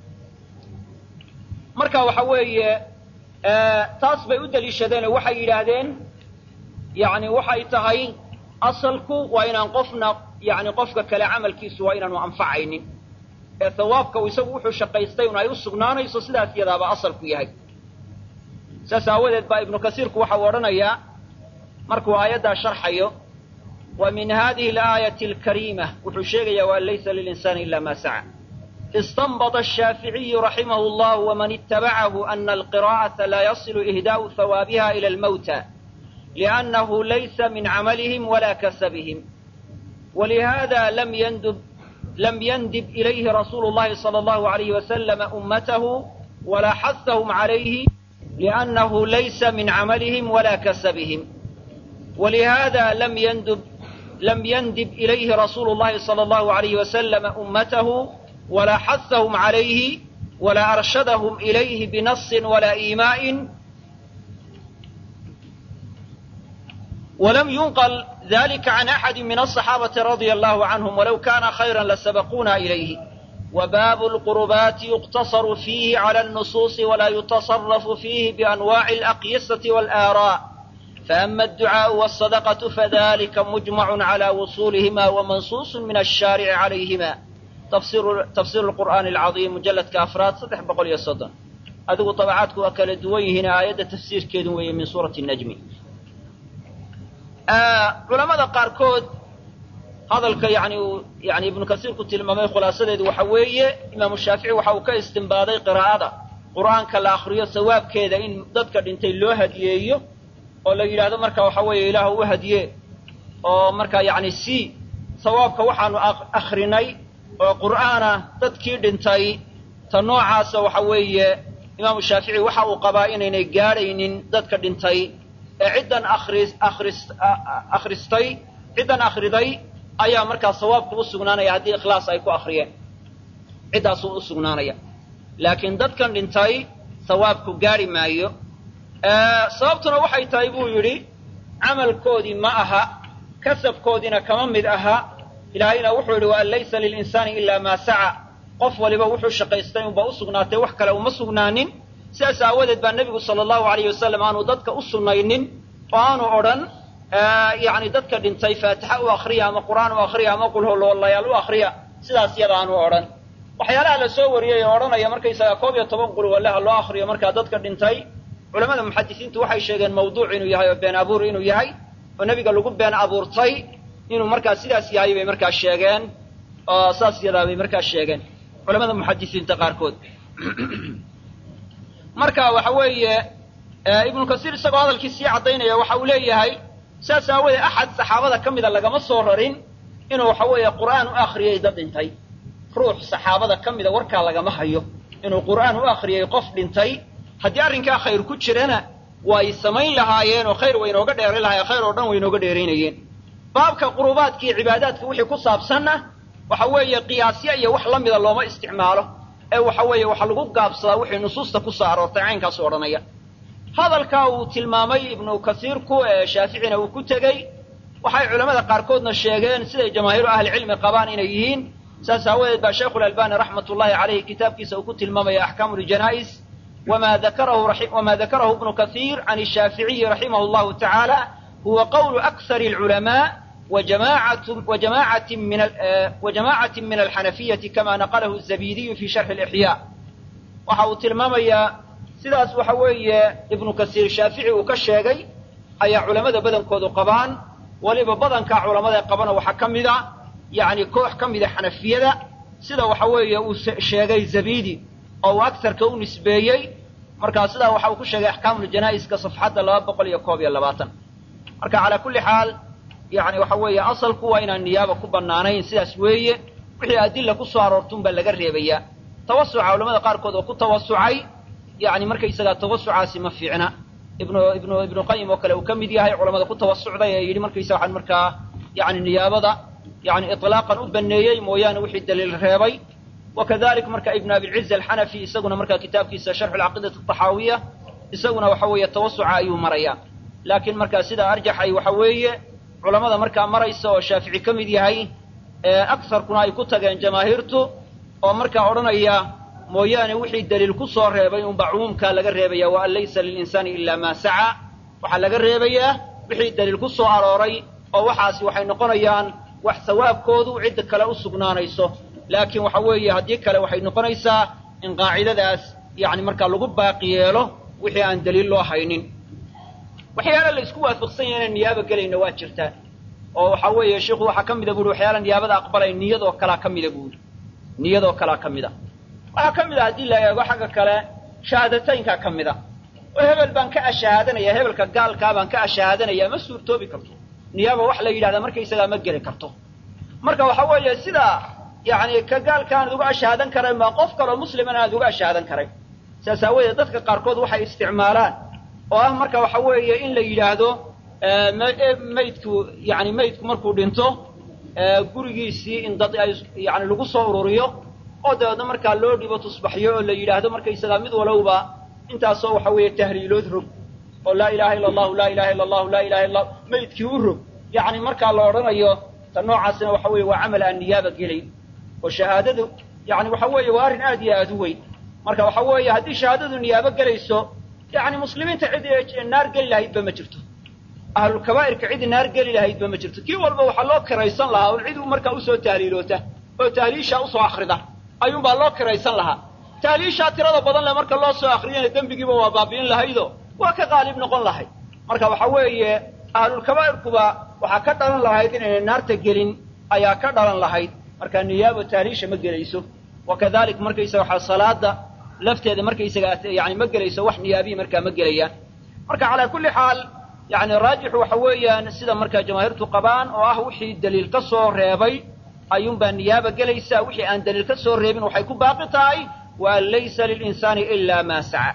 A: marka waxa weeye taas bay u daliishadeenoo waxay yidhaahdeen yani waxay tahay asalku waa inaan qofna yani qofka kale camalkiisu waa inaanu anfacaynin ee hawaabka uu isagu wuxuu shaqaystay un ay u sugnaanayso sidaas iyadaaba asalku yahay saas aawadeed baa ibnu kasiirku waxau odhanayaa markuu aayaddaa sharxayo wa min hadihi alaayati alkariima wuxuu sheegayaa waan laysa lilinsaani ila ma saca istanbط الshaaficiyu raximah اllah wman itabacahu ana alqira'aةa la yasilu ihdaءu hawaabiha ilى اlmawtى liأnnahu laysa min camalihim wala kasabihim walihada lam yndb lam yndib ilayhi rasuulu اllahi salى اllahu عalayh waslama ummatahu wala xaثahum عalayhi liأnnahu laysa min camalihim wala kasabihim walihada lam yndb lam yndib ilayhi rasuulu اllahi salى اllahu عalayh waslama ummatahu ولا xثهم عalayه ولا أرشدهم إليه بنص ولا إيماء ولم ينقل ذلك عن أحد من الصحابة رضي الله عنهم ولو كان خيرا لسبقونا إليه وباب القربات يقتصر فيه على النصوص ولا يتصرف فيه بأنواع الأقيسة والآراء فأما الدعاء والصدقة فذلك مجمع على وصولهما ومنصوص من الشارع عليهما tafsir qur'aani alcadiim mujalladka afraad saddex boqol iyo soddon adigu dabacaadku waa kala duwan yihiin aayadda tafsiirkeedu weeye min suurati najmi culamada qaarkood hadalka yani uu yani ibnu kasiirku tilmaamay khulaasadeedu waxa weeye imaamu shaafici waxa uu ka istimbaaday qiraa'ada qur'aanka la akriyo sawaabkeeda in dadka dhintay loo hadiyeeyo oo la yidhaahdo marka waxa weeye ilaah u hadiye oo marka yani si sawaabka waxaanu akrinay oo qur'aana dadkii dhintay ta noocaasa waxa weeye imaamu shaafici waxa uu qabaa inaynay gaadhaynin dadka dhintay ee ciddan akris akris akhristay ciddan akhriday ayaa markaa sawaabku u sugnaanaya haddii ikhlaas ay ku akhriyeen ciddaasuu u sugnaanaya laakiin dadkan dhintay sawaabku gaadhi maayo sababtuna waxay tahay buu yidhi camalkoodii ma aha kasabkoodiina kama mid aha ilaahayna wuxuu yidhi waan laysa lilinsaani ilaa maa saca qof waliba wuxuu shaqaystay unba u sugnaatay wax kale uma sugnaanin sidaas aawadeed baa nebigu sala allahu alayh wasalam aanu dadka u sunnaynin oo aanu odhan yani dadka dhintay faatixa u akriya ama qur'aan u akriya ama qulholoolayaal u akriya sidaas yada aanu odhan waxyaalaha la soo wariyay oo odhanaya markaysaga koob iyo toban qulwalaha loo akriyo markaa dadka dhintay culamada muxadisiintu waxay sheegeen mawduuc inuu yahay oo been abuur inuu yahay oo nebiga lagu been abuurtay inuu markaa sidaas yahay bay markaa sheegeen oo saas yadaa bay markaa sheegeen culamada muxadisiinta qaarkood marka waxa weeye ibnu kasiir isagoo hadalkii sii caddaynaya waxa uu leeyahay saas aawoodee axad saxaabada ka mida lagama soo rarin inuu waxa weeye qur'aan u akhriyay dad dhintay ruux saxaabada ka mida warkaa lagama hayo inuu qur'aan u akhriyay qof dhintay haddii arrinkaa khayr ku jirana way samayn lahaayeen oo khayr waynooga dheeran lahayen khayr oo dhan waynooga dheeraynayeen baabka qurubaadka iyo cibaadaadka wixii ku saabsanna waxa weeye qiyaasyo iyo wax la mida looma isticmaalo ee waxa weeye waxa lagu gaabsadaa wixii nusuusta ku soo aroortay caynkaasu odhanaya hadalkaa uu tilmaamay ibnu kasiirku ee shaaficina uu ku tegey waxay culamada qaarkoodna sheegeen siday jamaahiiru ahlicilmi qabaan inay yihiin saas aawadeed baa shaykhu lalbani raxmat ullahi caleyhi kitaabkiisa uu ku tilmaamaya axkaamu ljanaa'is wama dakarahu wama dakarahu ibnu kasiir can shaaficiyi raximah llahu tacaala huwa qawlu akhar alculamaa wajamacati min alxanafiyati kama naqalahu zabidiyu fi sharxi lixyaa waxa uu tilmaamayaa sidaas waxa weeye ibnu kasiir shaafici uu ka sheegay ayaa culamada badankoodu qabaan weliba badankaa culamada qabana waxaa ka mid a yacni koox ka mida xanafiyada sida waxa weeye uu sheegay zabidi oo uu agsarka u nisbeeyey markaa sidaa waxa uu ku sheegay axkaamuljanaa'iska safxadda laba boqol iyo koob iyo labaatan marka calaa kulli xaal yacni waxa weeye asalku waa inaan niyaaba ku bannaanayn sidaas weeye wixii adilla ku soo aroortun baa laga reebayaa tawasuca culamada qaarkood oo ku tawasucay yacni markaysagaa tawasucaasi ma fiicna ibnu ibnu ibnu qayim oo kale uu ka mid yahay culamada ku tawasucday ee yidhi markaysa waxaan markaa yacni niyaabada yacni itlaaqan u baneeyey mooyaane wixii daliil reebay wakadalik marka ibnu abilciz alxanafi isaguna markaa kitaabkiisa sharxu alcaqiidati altaxaawiya isaguna waxa weeye tawasuca ayuu marayaa laakiin markaa sidaa arjaxay waxa weeye culamada markaa maraysa oo shaafici ka mid yahay agsarkuna ay ku tageen jamaahiirtu oo markaa odhanaya mooyaane wixii daliil ku soo reebay unbaa cumuumkaa laga reebaya wa an laysa lilinsaani ilaa maa saca waxaa laga reebayaa wixii daliil ku soo arooray oo waxaasi waxay noqonayaan wax sawaabkoodu cidda kale u sugnaanayso laakiin waxa weeye haddii kale waxay noqonaysaa in qaacidadaas yacni markaa lagu baaqi yeelo wixii aan daliil loo haynin waxyaala la isku waafaqsan yahay inaan niyaaba gelayna waa jirtaa oo waxa weeye sheikhu waxaa ka mida buuhi waxyaala niyaabada aqbalay niyadoo kalaa ka mida buuhi niyadoo kalaa ka mida waxaa ka mid a haddii la eego xagga kale shahaadataynkaa ka mid a oo hebel baan ka ashahaadanaya hebelka gaalkaa baan ka ashahaadanaya ma suurtoobi karto niyaaba wax la yidhahdaa markaysagaa ma geli karto marka waxa weeye sidaa yacni ka gaalka aanad uga ashahaadan karayn baa qof kaloo muslimana aanad uga ashahaadan karayn saas aawadeed dadka qaarkood waxay isticmaalaan oo ah marka waxa weeye in la yidhaahdo maydku yani maydku markuu dhinto gurigiisii in dad ay yani lagu soo ururiyo oo dabeedna markaa loo dhibo tusbaxyo oo la yidhaahdo markaysagaa mid walowba intaasoo waxa weeye tahliilood rog oo laa ilaha illa allahu laa ilaha illa allahu laa ilaha illa maydkii u rog yacni markaa la odhanayo ta noocaasina waxa weeye waa camal aan niyaaba gelayn oo shahaadadu yani waxa weeye waa arrin aad iyo aad u weyn marka waxa weeye haddii shahaadadu niyaabo gelayso yani muslimiinta cid naar geli lahaydba ma jirto ahlulkabaa'irka cid naar geli lahaydba ma jirto kii walba waxaa loo kiraysan lahaa un cid markaa usoo tahliiloota oo tahliishaa usoo akrida ayuunbaa loo kiraysan lahaa tahliishaa tirada badan le marka loo soo akriyana dembigiiba waa baabi'in lahaydo waa ka qaalib noqon lahayd marka waxa weeye ahlulkabaa'irkuba waxaa ka dhalan lahayd inayna naarta gelin ayaa ka dhalan lahayd marka niyaabo tahliisha ma gelayso wakadalik markaysaga waxaa salaada lafteeda markaysaga yani ma gelayso wax niyaabihi markaa ma gelayaan marka calaa kulli xaal yani raajixu waxa weeyaan sida markaa jamaahiirtu qabaan oo ah wixii daliil ka soo reebay ayuunbaa niyaaba gelaysa wixii aan daliil ka soo reebin waxay ku baaqi tahay wa an laysa lilinsaani ilaa maa saca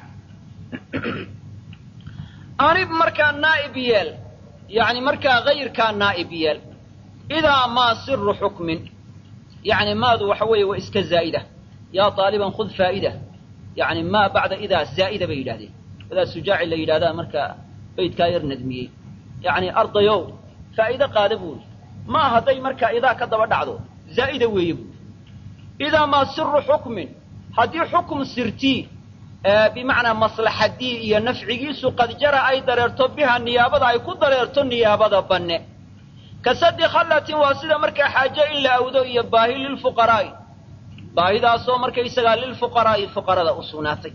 A: anib markaa naa'ib yeel yani markaa hayrkaa naa'ib yeel idaa maa siru xukmin yani maadu waxa weeye waa iska zaa'ida yaa taaliban khud faa'ida yani maa bacda idaa zaa'ida bay yidhahdeen idaa sujaaci la yidhahdaa markaa baydkaa yar nadmiyey yani ardayow faa'iide qaada buuri maa hadday markaa idaa ka daba dhacdo zaa'ida weeye buuri idaa maa siru xukmin haddii xukum sirtii bimacnaa maslaxadii iyo nafcigiisu qad jara ay dareerto biha niyaabada ay ku dareerto niyaabada banne ka sadi khallatin waa sida markaa xaaje in la awdo iyo baahi lilfuqaraa'i baahidaasoo markaysagaa lilfuqaraa'i fuqarada u sugnaatay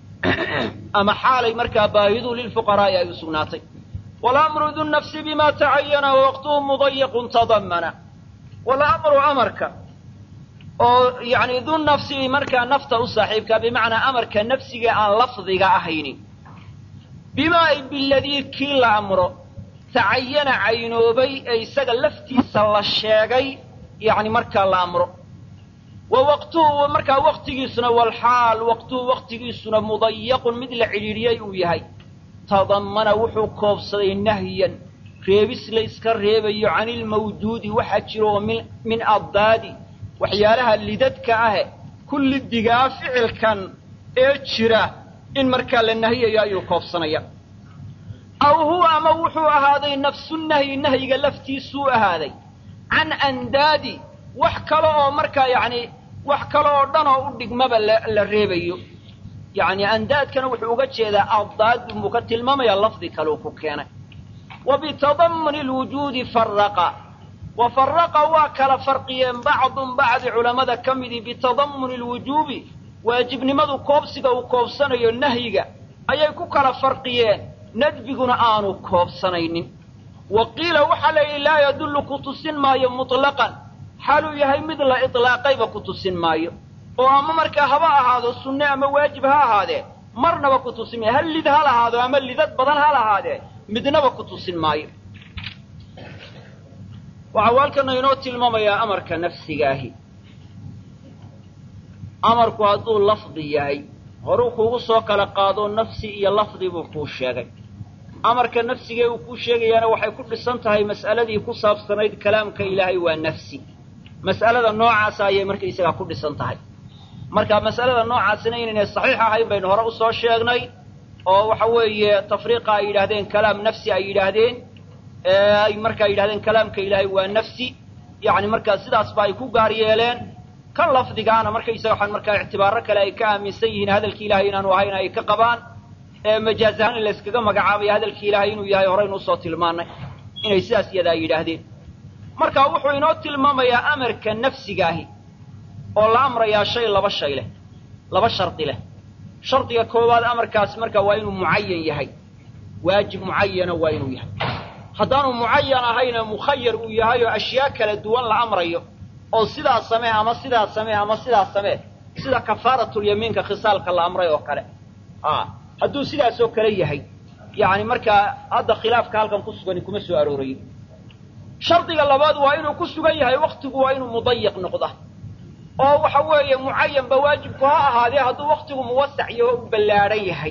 A: ama xaalay markaa baahidu lilfuqaraa'i ay u sugnaatay walamru du nafsi bima tacayana waqtuhu mudayaqun tadamana walamru amarka oo yani du nafsi markaa nafta u saaxiibka bimacnaa amarka nafsiga aan lafdiga ahayni bima ay biladii kii la amro tacayana caynoobay ee isaga laftiisa la sheegay yani markaa la amro wa waqtuhu markaa waqtigiisuna walxaal waqtuhu waqtigiisuna mudayaqun mid la cidhiidhiyey uu yahay tadammana wuxuu koobsaday nahyan reebis la yska reebayo cani ilmawjuudi waxa jira oo min min addaadi waxyaalaha lidadka ahe kulli digaa ficilkan ee jira in markaa la nahiyayo ayuu koobsanaya aw huwa ama wuxuu ahaaday nafsu nahyi nahyiga laftiisuu ahaaday can andaadi wax kale oo markaa yacni wax kale oo dhan oo u dhigmaba la reebayo yacni andaadkana wuxuu uga jeedaa addaad buu ka tilmaamayaa lafdi kaleu ku keenay wa bitadamuni lwujuudi faraqa wa faraqa waa kala farqiyeen bacdun bacdi culammada ka midii bitadamuni lwujuubi waajibnimadu koobsiga uu koobsanayo nahyiga ayay ku kala farqiyeen nadbiguna aanu koobsanaynin wa qiila waxaa la yidhi laa yadullu ku tusin maayo mutlaqan xaaluu yahay mid la itlaaqayba ku tusin maayo oo ama markaa haba ahaado sunne ama waajib ha ahaadee marnaba ku tusin maayo hal lid ha lahaado ama lidad badan ha lahaadee midnaba ku tusin maayo waxaa waalkana inoo tilmaamayaa amarka nafsigaahi amarku hadduu lafdi yahay horuu kuugu soo kala qaado nafsi iyo lafdi buu kuu sheegay amarka nafsigee uu kuu sheegayaana waxay ku dhisan tahay mas'aladii ku saabsanayd kalaamka ilaahay waa nafsi mas'alada noocaasa ayay markaysagaa ku dhisan tahay marka mas'alada noocaasina inaynay saxiix ahayn baynu hore usoo sheegnay oo waxa weeye tafriiqa ay yidhahdeen kalaam nafsi ay yidhaahdeen ay markaa yidhahdeen kalaamka ilaahay waa nafsi yacni markaa sidaasba ay ku gaar yeeleen kan lafdigaana markaysaga waxaan markaa ictibaaro kale ay ka aaminsan yihiin hadalki ilahay inaanu ahayn ay ka qabaan majaaz ahaan in la yskaga magacaabaya hadalki ilaahay inuu yahay horaynu usoo tilmaanay inay sidaas iyadaa yidhaahdeen marka wuxuu inoo tilmaamayaa amarka nafsigaahi oo la amrayaa shay laba shay leh laba shardi leh shardiga koowaad amarkaasi marka waa inuu mucayan yahay waajib mucayana waa inuu yahay haddaanu mucayan ahayna mukhayar uu yahay oo ashyaa kala duwan la amrayo oo sidaas samee ama sidaas samee ama sidaas samee sida kafaaratulyamiinka khisaalka la amray oo kale a hadduu sidaas oo kale yahay yacni markaa hadda khilaafka halkan ku sugani kuma soo aroorayo shardiga labaad waa inuu ku sugan yahay waktigu waa inuu mudayiq noqda oo waxa weeye mucayanba waajibku ha ahaadee hadduu waktigu muwasac iyo u ballaadhan yahay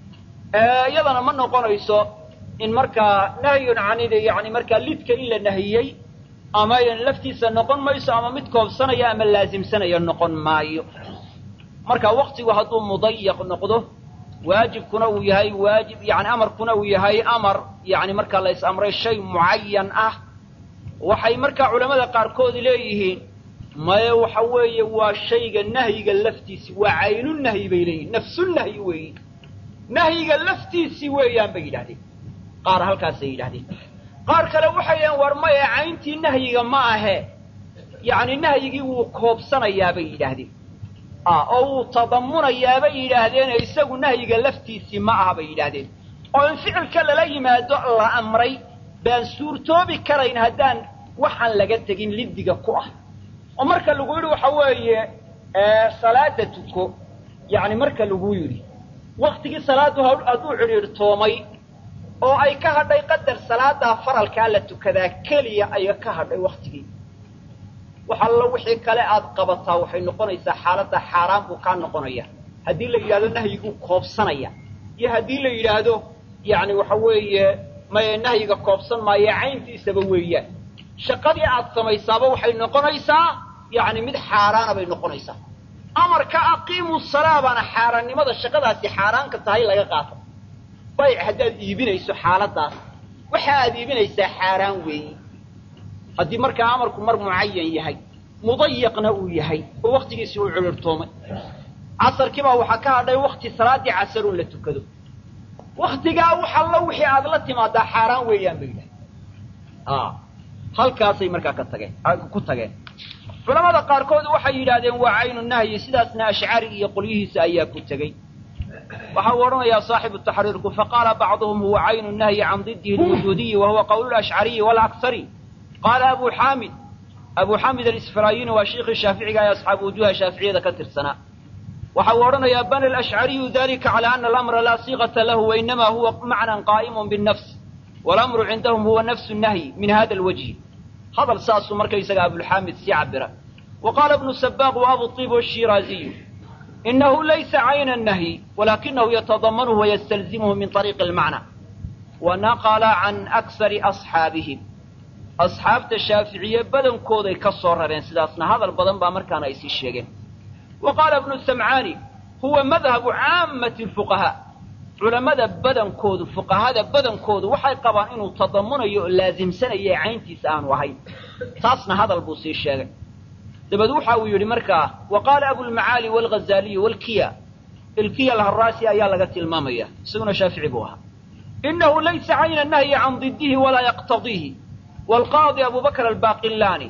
A: iyadana ma noqonayso in markaa nahyun canid yani markaa lidka in la nahiyey ama laftiisa noqon mayso ama mid koobsanaya ama laasimsanaya noqon maayo marka waktigu hadduu mudayiq noqdo waajibkuna uu yahay waajib yani amarkuna uu yahay amar yani markaa la is amray shay mucayan ah waxay markaa culamada qaarkood leeyihiin maye waxa weeye waa shayga nahyiga laftiisi waa caynu nahyi bay leeyihin nafsu nahyi weeyi nahyiga laftiisii weeyaan bay yidhahdeen qaar halkaasay yidhahdeen qaar kale waxay yidhahdeen war maye cayntii nahyiga ma ahe yacni nahyigii wuu koobsanayaa bay yidhaahdeen oo wuu tadamunayaa bay yidhaahdeen isagu nahyiga laftiisii ma aha bay yidhaahdeen oo in ficilka lala yimaado la amray baan suurtoobi karayn haddaan waxaan laga tegin liddiga ku ah oo marka lagu yidhi waxa weeye salaada tuko yacni marka lagu yidhi waktigii salaaddu hadduu cidhiidhtoomay oo ay ka hadhay qadar salaadaa faralkaa la tukadaa keliya aya ka hadhay waktigii wax allo wixii kale aad qabataa waxay noqonaysaa xaaladda xaaraan buu kaa noqonaya haddii la yidhahdo nahyiguu koobsanaya iyo haddii la yidhaahdo yacni waxa weeye maye nahyiga koobsan maayo cayntiisaba weeyaan shaqadii aad samaysaaba waxay noqonaysaa yacni mid xaaraana bay noqonaysaa amarka aqiimu salaa baana xaaraannimada shaqadaasi xaaraanka tahay laga qaato bayc haddaad iibinayso xaaladaas waxa aad iibinaysaa xaaraan weeyi haddii markaa amarku mar mucayan yahay mudayiqna uu yahay oo waktigiisii uu culurtoomay casarkiibaa waxaa ka hadhay wakti salaaddii casaruun la tukado waktigaa wax allo wixii aad la timaadaa xaaraan weeyaan bay yidhahay halkaasay markaa ka tageen ku tageen culamada qaarkood waxay yidhaahdeen waa caynu nahyi sidaasna ashcari iyo qolyihiisa ayaa ku tegey waxa uu odhanayaa saaxibu taxriirku faqaala bacduhum huwa caynu nahyi can didihi lwujuudiyi wa huwa qawlu lashcariyi walaksari qaala abu xaamid abu xaamid alisfaraayini waa shiikhii shaaficiga ee asxaabu wujuuha shaaficiyada ka tirsanaa waxa uu odhanayaa bana alashcariyu dalika cala ana alamra laa siiqata lahu wainama huwa macnan qaa'imun binnafs walamru cindahum huwa nafsu nahyi min hada alwajhi hadal saasuu markaysaga abulxaamid sii cabira wa qaala ibnu sabaaq wa abu طib ashiraaziyu inahu laysa cayna nahyi walakinahu yatadamanuhu wayastalzimuhu min طariiqi اlmacna wa naqala can aksari asxaabihim asxaabta shaaficiye badankooday ka soo rareen sidaasna hadal badan baa markaana ay sii sheegeen wa qaala ibnu samcaani huwa madhabu caamati اlfuqahaa culammada badankoodu fuqahada badankoodu waxay qabaan inuu tadamunayo oo laasimsanayo ee cayntiisa aanu ahayn taasna hadal buu sii sheegay dabeed waxa uu yidhi markaa wa qaala abulmacaali waalghazaaliyu waalkiya ilkiya alharaasi ayaa laga tilmaamaya isaguna shaafici buu ahaa inahu laysa cayna nahyi can didihi walaa yaqtadiihi waalqaadi abu bakr albaaqilaani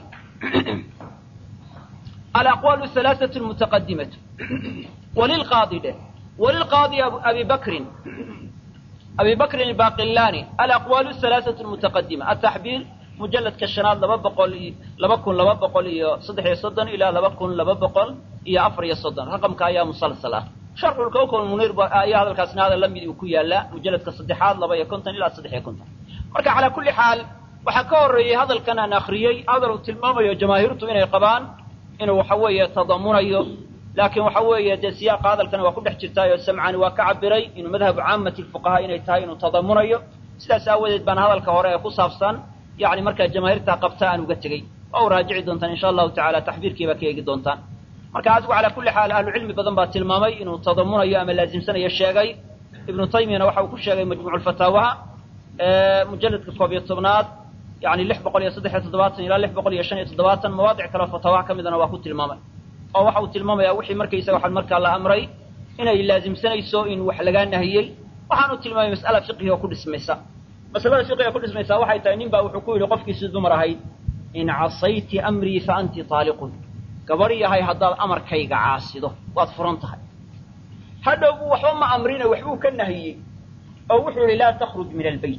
A: alaqwaalu halaaثatu mutaqadimatu walilqaadi dheh وللقاضي أبي بكر أبي بكر الباقلاني الأقوال الثلاثة المتقدمة التحبيل mujalladka shanaad laba boqol iyo laba kun laba boqol iyo saddex iyo soddon ilaa laba kun laba boqol iyo afar iyo soddon raqamka ayaa musalsal ah sharxulkawkal muniir ayaa hadalkaasna hadal la mid uu ku yaallaa mujalladka saddexaad laba iyo konton ilaa saddex iyo konton marka calaa kulli xaal waxaa ka horreeyey hadalkan aan akriyey hadal uu tilmaamayo jamaahiirtu inay qabaan inuu waxa weeye tadamunayo laakiin waxa weeye dee siyaaqa hadalkana waa ku dhex jirtaayo samcani waa ka cabiray inuu madhabu caamati lfuqahaa inay tahay inuu tadamunayo sidaas aawadeed baana hadalka hore ee ku saabsan yani markaa jamaahiirta qabta aan uga tegey waa u raajici doontaan insha allahu tacala taxbiirkii baa ka eegi doontaan marka adigu calaa kulli xaal ahlucilmi badan baa tilmaamay inuu tadamunayo ama laasimsanayo sheegay ibnu taymiyana waxa uu ku sheegay majmuucu lfataawaha mujalladka koob iyo tobnaad yani lix boqol iyo saddex iyo toddobaatan ilaa lix boqol iyo shan iyo toddobaatan mawaadic kaleo fataawaha ka midana waa ku tilmaamay oo waxa uu tilmaamayaa wixii markaysaga waxaan markaa la amray inay laasimsanayso in wax lagaa nahiyey waxaanu tilmaamay mas'ala fiqhi oo ku dhismaysa masalada fiqiga ku dhismaysaa waxay tahay nin baa wuxuu ku yidhi qofkiisii dumar ahayd in casayti amrii fa anti taaliqun gabadh yahay haddaad amarkayga caasido waad furan tahay hadhow buu waxba ma amrina waxbuu ka nahiyey oo wuxuu yihi laa takhruj min albeyt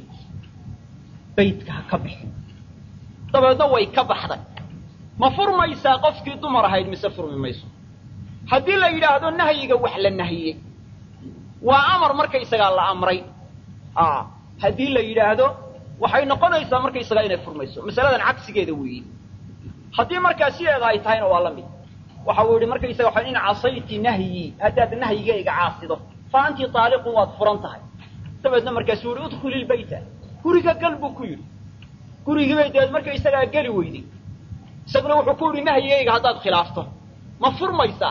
A: beytka ha ka bixi dabeedna way ka baxday ma furmaysaa qofkii dumar ahayd mise furmi mayso haddii la yidhaahdo nahyiga wax la nahiyey waa amar markaysagaa la amray a haddii la yidhaahdo waxay noqonaysaa markaysagaa inay furmayso masaladan cagsigeeda weeye haddii markaa sideeda ay tahayna waa la mid waxa uu yidhi markaysaga waa in casayti nahyii haddaad nahyigayga caasido fa anti taaliqun waad furan tahay dabeedna markaasuu yihi udkhuli lbayta guriga gal buu ku yidhi gurigiibay dabeed markaysagaa geli weyday isaguna wuxuu ku yidhi nahyigayga haddaad khilaafto ma furmaysaa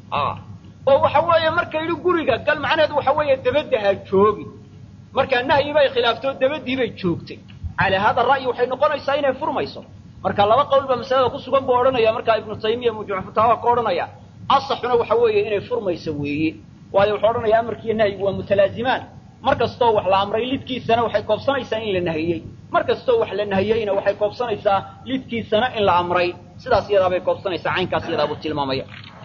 A: oo waxa weeye marka yidhi guriga gal macnaheedu waxa weeye dabadda ha joogi markaa nahyi bay khilaafto dabadii bay joogtay calaa hada ra'yi waxay noqonaysaa inay furmayso marka laba qowlba masalada ku sugan buu odhanaya markaa ibnu taymiya mujmuc fataawa ka odhanaya asaxuna waxa weeye inay furmayso weeye waayo wuxuu odhanaya amarkiiyo nahyigu waa mutalaazimaan mar kastoo wax la amray lidkiisana waxay koobsanaysaa in la nahiyey mar kastoo wax la nahiyeyna waxay koobsanaysaa lidkiisana in la amray sidaas iyadaabay koobsanaysaa caynkaas iyadaabuu tilmaamaya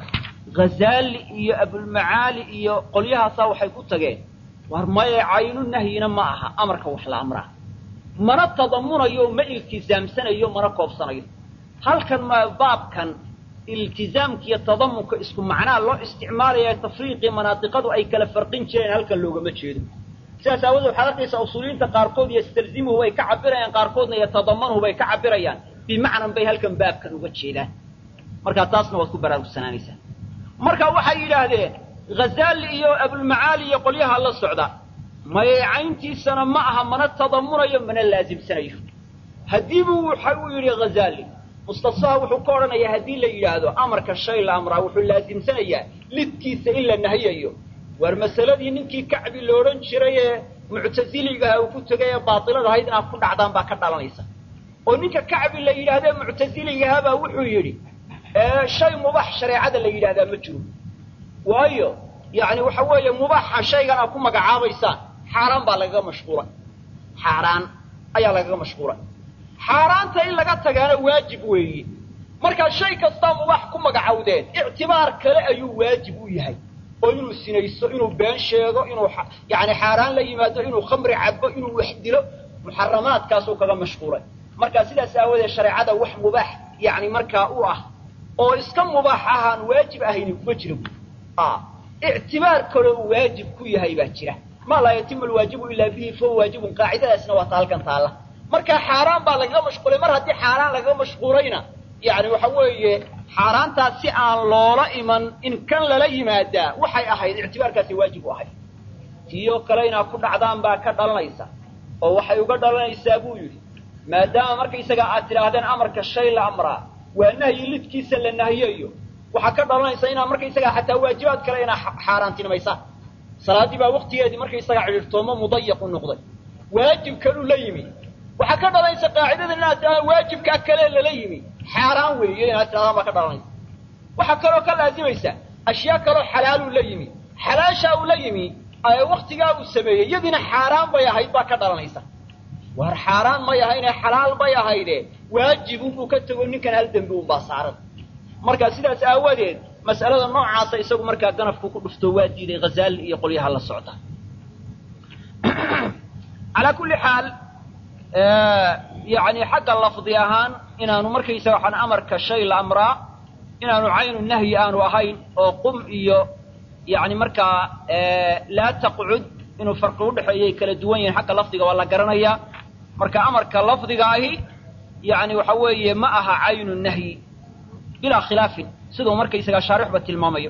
A: hazaali iyo abulmacaali iyo qolyahaasaa waxay ku tageen war maye caynu nahyina ma aha amarka wax la amraa mana tadamunayo ma iltizaamsanayo mana koobsanayo halkan ma baabkan iltizaamka iyo tadamunka isku macnaa loo isticmaalaya tafriiqii manaadiqadu ay kala farqin jireen halkan loogama jeedo sidaas aawoodee waxaad arkaysaa usuuliyiinta qaarkood yastalzimuhu bay ka cabirayaan qaarkoodna yatadamanuhu bay ka cabirayaan bimacnan bay halkan baabkan uga jeedaan markaa taasna waad ku baraarugsanaanaysaa marka waxay yidhaahdeen hazaali iyo abulmacaali iyo qolyaha la socda mayeecayntiisana ma aha mana tadamunayo mana laasimsanayo haddii buu waxa uu yidhi hazaali mustasaha wuxuu ka odhanayaa haddii la yidhaahdo amarka shay la amraa wuxuu laasimsanayaa lidkiisa in la nahiyayo war masaladii ninkii kacbi la odhan jiray ee muctasiligaha uu ku tegay ee baatilada ahayd inaad ku dhacdaan baa ka dhalanaysa oo ninka kacbi la yidhaahdo ee muctasiligahabaa wuxuu yidhi shay mubax shareecada la yidhahdaa ma jiro waayo yani waxa weeye mubaaxa shaygan aad ku magacaabaysaan xaaraan baa lagaga mashquulay xaaraan ayaa lagaga mashquulay xaaraanta in laga tagaana waajib weeye markaa shay kastaa mubaax ku magacawdeen ictibaar kale ayuu waajib u yahay oo inuu sinayso inuu been sheego inuu yani xaaraan la yimaado inuu khamri cabo inuu wax dilo muxaramaadkaasuu kaga mashquulay markaa sidaas aawadeed shareecada wax mubaax yani markaa u ah oo iska mubaax ahaan waajib ahayni kuma jira bu ictibaar kaloo uu waajib ku yahay baa jira maa laa yatimu alwaajibu ilaa bihi fahuwa waajibun qaacidadaasna waa ta halkan taalla marka xaaraan baa lagaga mashquulay mar haddii xaaraan lagaga mashquulayna yani waxa weeye xaaraantaas si aan loola iman in kan lala yimaadaa waxay ahayd ictibaarkaasi waajib u ahayd tiyo kale inaad ku dhacdaan baa ka dhalanaysa oo waxay uga dhalanaysaa buu yidhi maadaama markaysaga aad tidhaahdeen amarka shay la amraa waa nahyi lidkiisa la nahiyayo waxaa ka dhalanaysa inaad markaysagaa xataa waajibaad kale inaad xaaraantinimaysaan salaaddii baa waktigeedii markaysagaa cidhiirtoomo mudayaq u noqday waajib kaluu la yimi waxaa ka dhalanaysa qaacidadan inaad tidhahdaa waajibkaa kale lala yimi xaaraan weeye inaad tidhahdaan baa ka dhalanaysa waxaa kaloo ka laazimaysa ashyaa kaloo xalaaluu la yimi xalaashaa uu la yimi waktigaa uu sameeyey iyadiina xaaraan bay ahayd baa ka dhalanaysa war xaaraan may ahayne xalaal bay ahayde waajibunbuu ka tego ninkan hal dembi unbaa saaran marka sidaas aawadeed mas'alada noocaasa isagu markaa ganafku ku dhufto waa diiday hazaali iyo qolyaha la socda calaa kulli xaal yacni xagga lafdi ahaan inaanu markaysaga waxaan amarka shay la amraa inaanu caynu nahyi aanu ahayn oo qum iyo yacni markaa laa taqcud inuu farqi udhexeeyay kala duwan yihiin xagga lafdiga waa la garanayaa marka amarka lafdiga ahi yacni waxa weeye ma aha caynu nahyi bilaa khilaafin siduu markaysaga shaarixba tilmaamayo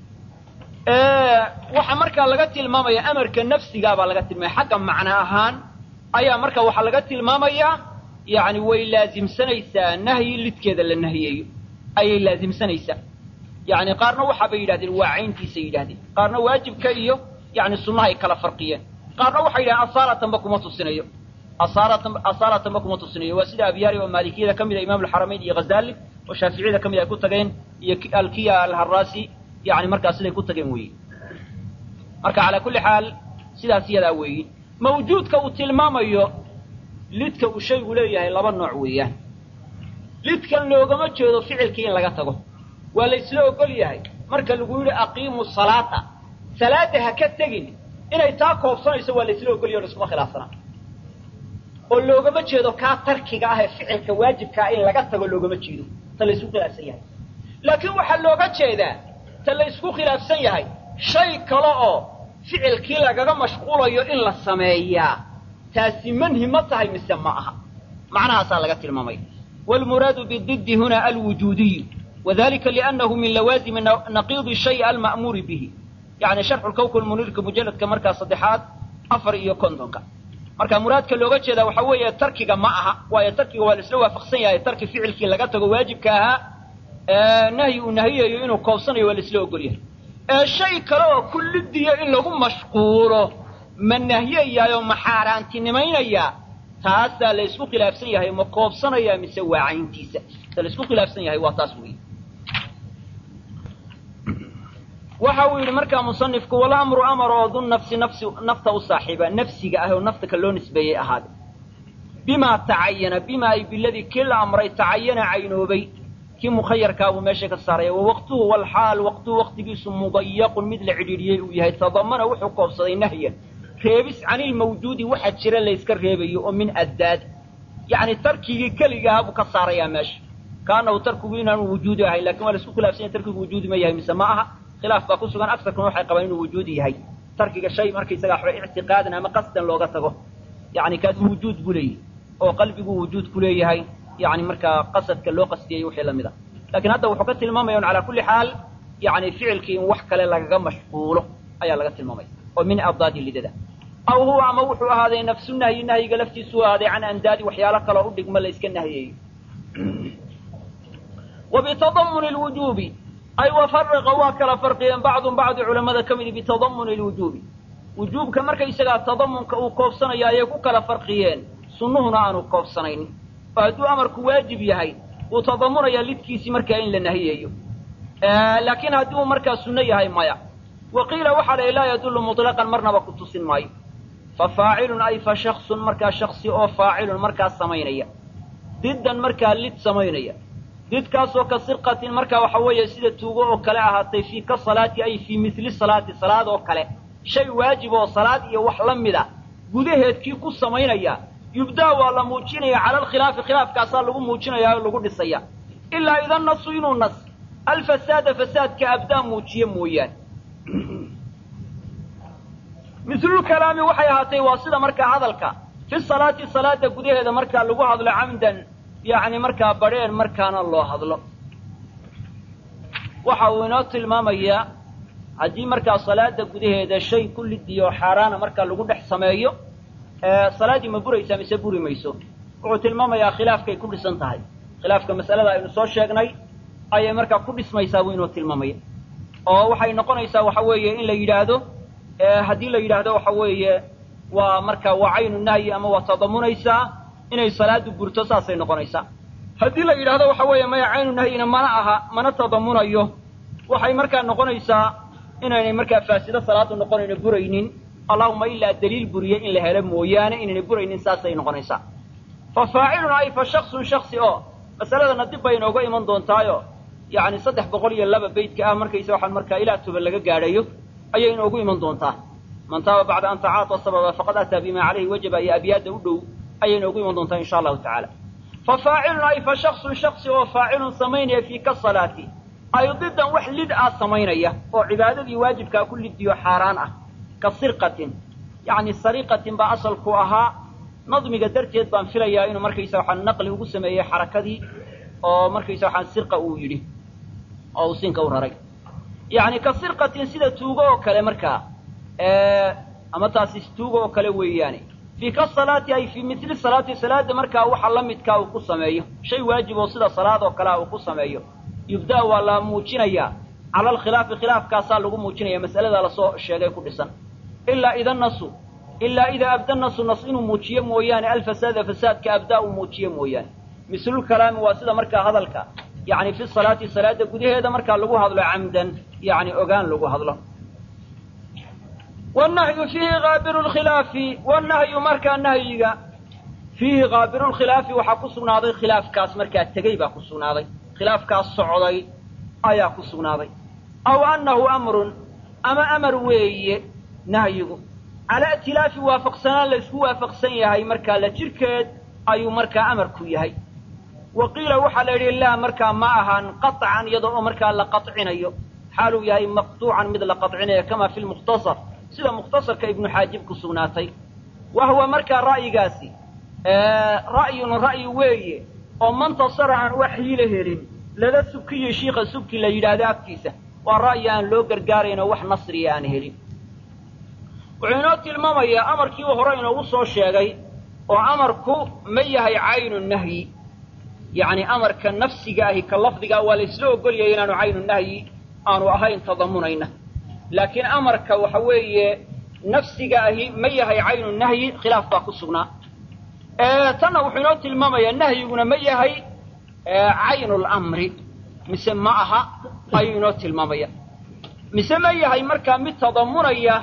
A: waxaa markaa laga tilmaamaya amarka nafsigaabaa laga tilmaamaya xagga macno ahaan ayaa marka waxaa laga tilmaamayaa yacni way laasimsanaysaa nahyi lidkeeda la nahiyeeyo ayay laasimsanaysaa yacni qaarna waxaabay yidhahdeen waa cayntiisay yidhahdeen qaarna waajibka iyo yani sunnaha ay kala farqiyeen qaarna waxay yidhahdeen asaalatanba kuma tusinayo asaaratan asaalatanba kuma tusinayo waa sida abyaari oo maalikiyada ka mid a imaam alxaramayn iyo ghazali oo shaaficiyada ka mid ay ku tageen iyo alkiya alharasi yani markaa siday ku tageen weeye marka calaa kulli xaal sidaas iyadaa weeyi mawjuudka uu tilmaamayo lidka uu shaygu leeyahay laba nooc weeyaan lidkan loogama jeedo ficilkii in laga tago waa la ysla ogol yahay marka lagu yidhi aqiimu salaata salaada ha ka tegin inay taa koobsanayso waa la ysla ogol yahy o iskuma khilaafsanaa oo loogama jeedo kaa tarkiga ah ee ficilka waajibkaa in laga tago loogama jeedo ta la ysku khilaafsan yahay laakiin waxaa looga jeedaa ta la ysku khilaafsan yahay shay kale oo ficilkii lagaga mashquulayo in la sameeyaa taasi manhi ma tahay mise ma aha macnahaasaa laga tilmaamay wاlmuraadu bididi huna alwujuudiyu wadalika liannahu min lawaazimi naqiidi shay alma'muuri bihi yani sharxu lkawka lmuniirka mujalladka markaa saddexaad afar iyo kontonka marka muraadka looga jeedaa waxaa weeye tarkiga ma aha waayo tarkiga waa la isla waafaqsan yahay tarki ficilkii laga tago waajibka ahaa nahyi uu nahiyayo inuu koobsanayo waa la isla ogol yahay ee shay kale oo kullidiya in lagu mashquulo ma nahyayaayoo ma xaaraantinimaynayaa taasaa la ysku khilaafsan yahay ma koobsanaya mise waa cayntiisa ta la isku khilaafsan yahay waa taas weeye waxa uu yidhi markaa musanifku walamru amar oo du nafsi nafsi nafta u saaxiiba nafsiga ah oo nafta ka loo nisbeeyey ahaade bimaa tacayana bima ay biladii kii la amray tacayana caynoobay kii mukhayarkaabuu meesha ka saaraya wa waqtuhu walxaal waqtuhu waqtigiisu mudayaqun mid la cidhiidhiyey uu yahay tadamana wuxuu koobsaday nahyan reebis canilmawjuudi waxa jira layska reebayo oo min addaad yacni tarkigii keligaha buu ka saarayaa meesha kaanahu tarkigu inaanu wujuudi ahayn lakin waa la isku khilafsan yahay tarkigu wujuudi ma yahay mise ma aha khilaaf baa ku sugan agsarkuna waxay qabaan inuu wujuudi yahay tarkiga shay markaysaga waxba ictiqaadan ama qasdan looga tago yani kaas wujuud buu leeyahy oo qalbigu wujuud ku leeyahay yani markaa qasadka loo qastiyey wixii lamid a lakin hadda wuxuu ka tilmaamaya un calaa kulli xaal yani ficilkii in wax kale lagaga mashquulo ayaa laga tilmaamaya oo min addaadi lidada aw huwa ama wuxuu ahaaday nafsu nahyi nahyiga laftiisu ahaaday can andaadi waxyaalo kaloo u dhigma la iska nahyeeyo wa bitadamuni lwujuubi ay wafaraqa waa kala farqiyeen bacdun bacdi culamada ka midi bitadamuni lwujuubi wujuubka markaysagaa tadamunka uu koobsanayo ayay ku kala farqiyeen sunnuhuna aanu koobsanaynin oo hadduu amarku waajib yahay wuu tadamunayaa lidkiisii markaa in la nahiyeeyo laakiin haddii uu markaa sunno yahay maya wa qiila waxaa la laa yadullu muطlaqan marnaba ku tusin maayo fa faacilun ay fa shaksun markaa shaksi oo faacilun markaa samaynaya diddan markaa lid samaynaya didkaasoo ka sirqatin markaa waxa weeye sida tuugo oo kale ahaatay fii ka salaati ay fii mili salaati salaad oo kale shay waajib oo salaad iyo wax la mida gudaheedkii ku samaynaya yubdaa waa la muujinaya cala alkhilaafi khilaafkaasaa lagu muujinaya oo lagu dhisaya ilaa ida nasu inuu nas alfasaada fasaadka abdaa muujiye mooyaane mislulkalaami waxay ahaatay waa sida markaa hadalka fi salaati salaada gudaheeda markaa lagu hadlo camdan yacni markaa badrheer markaana loo hadlo waxa uu inoo tilmaamayaa haddii markaa salaada gudaheeda shay ku lidiyo xaaraana markaa lagu dhex sameeyo salaaddii ma buraysaa mise buri mayso wuxuu tilmaamayaa khilaafkay ku dhisan tahay khilaafka mas'alada aynu soo sheegnay ayay markaa ku dhismaysaa buu inuu tilmaamaya oo waxay noqonaysaa waxa weeye in la yidhaahdo haddii la yidhaahdo waxa weeye waa markaa waa caynu nahyi ama waa tadamunaysaa inay salaadu burto saasay noqonaysaa haddii la yidhaahdo waxa weeye maya caynu nahyina mana aha mana tadamunayo waxay markaa noqonaysaa inaynay markaa faasido salaadu noqonayno buraynin allahuma ilaa daliil buriye in la helo mooyaane inaynay buraynin saasay noqonaysaa fa faacilun ay fa shaksun shaksi oo masaladana dib bay inooga iman doontaayo yacni saddex boqol iyo laba beytka ah markaysa waxaan markaa ilaa toban laga gaadhayo ayay inoogu iman doontaa man taaba bacda an tacaata sababa faqad ataa bima calayhi wajaba iyo abyaadda u dhow ayay noogu iman doontaa insha allahu tacaala fa faacilun ay fa shaksun shaksi oo faacilun samaynaya fii ka salaati ay didan wax lid ah samaynaya oo cibaadadii waajibkaa ku lidiyo xaaraan ah ka sirqatin yacni sariqatin baa asalku ahaa nadmiga darteed baan filayaa inuu markaysa waxaa naqli ugu sameeyey xarakadii oo markaysa waxaa sirqa uu yidhi oo uu sinka u raray yacni ka sirqatin sida tuugo oo kale markaa ama taasi tuugo oo kale weeyaane fii ka salaati ay fii mitli salaati salaada markaa waxa la midkaa uu ku sameeyo shay waajib oo sida salaad oo kalea uu ku sameeyo yubda waa la muujinayaa cala alkhilaafi khilaafkaasaa lagu muujinaya mas'alada lasoo sheegay ku dhisan ilaa ida nasu ilaa idaa abda nasu nas inuu muujiyo mooyaane alfasaada fasaadka abdaa uu muujiyo mooyaane mislulkalaami waa sida markaa hadalka yacni fi salaati salaada gudaheeda markaa lagu hadlo camdan yacni ogaan lagu hadlo wannahyu fiihi haabiru lkhilaafi wannahyu markaa nahyiga fiihi haabiru lkhilaafi waxaa ku sugnaaday khilaafkaas markaa tegey baa ku sugnaaday khilaafkaas socday ayaa ku sugnaaday aw annahu amrun ama amar weeye nahyigu calaa itilaafi waafaqsanaan la isku waafaqsan yahay markaa la jirkeed ayuu markaa amarku yahay wa qiila waxaa la yidhi laa markaa ma ahan qaطcan iyadoo oo markaa la qaطcinayo xaaluu yahay maqtuucan mid la qaطcinayo kama fi lmukhtasar sida mukhtasarka ibnu xaajib ku sugnaatay wa huwa markaa ra'yigaasi ra'yun ra'yi weeye oo mantasara aan wax hiila helin lala subkiyo shiika subki la yidhaahdo agtiisa waa ra'yi aan loo gargaarayn oo wax nasriya aan helin wuxuu inoo tilmaamayaa amarkii uu hore inoogu soo sheegay oo amarku ma yahay caynu nahyi yacni amarka nafsiga ahi ka lafdigaa waa la isla ogolyaya inaanu caynu nahyi aanu ahayn tadamunayna laakiin amarka waxa weeye nafsiga ahi ma yahay caynu nahyi khilaaf baa ku sugnaa tanna wuxuu inoo tilmaamayaa nahyiguna ma yahay caynu lamri mise ma aha ayuu inoo tilmaamaya mise ma yahay markaa mid tadamunaya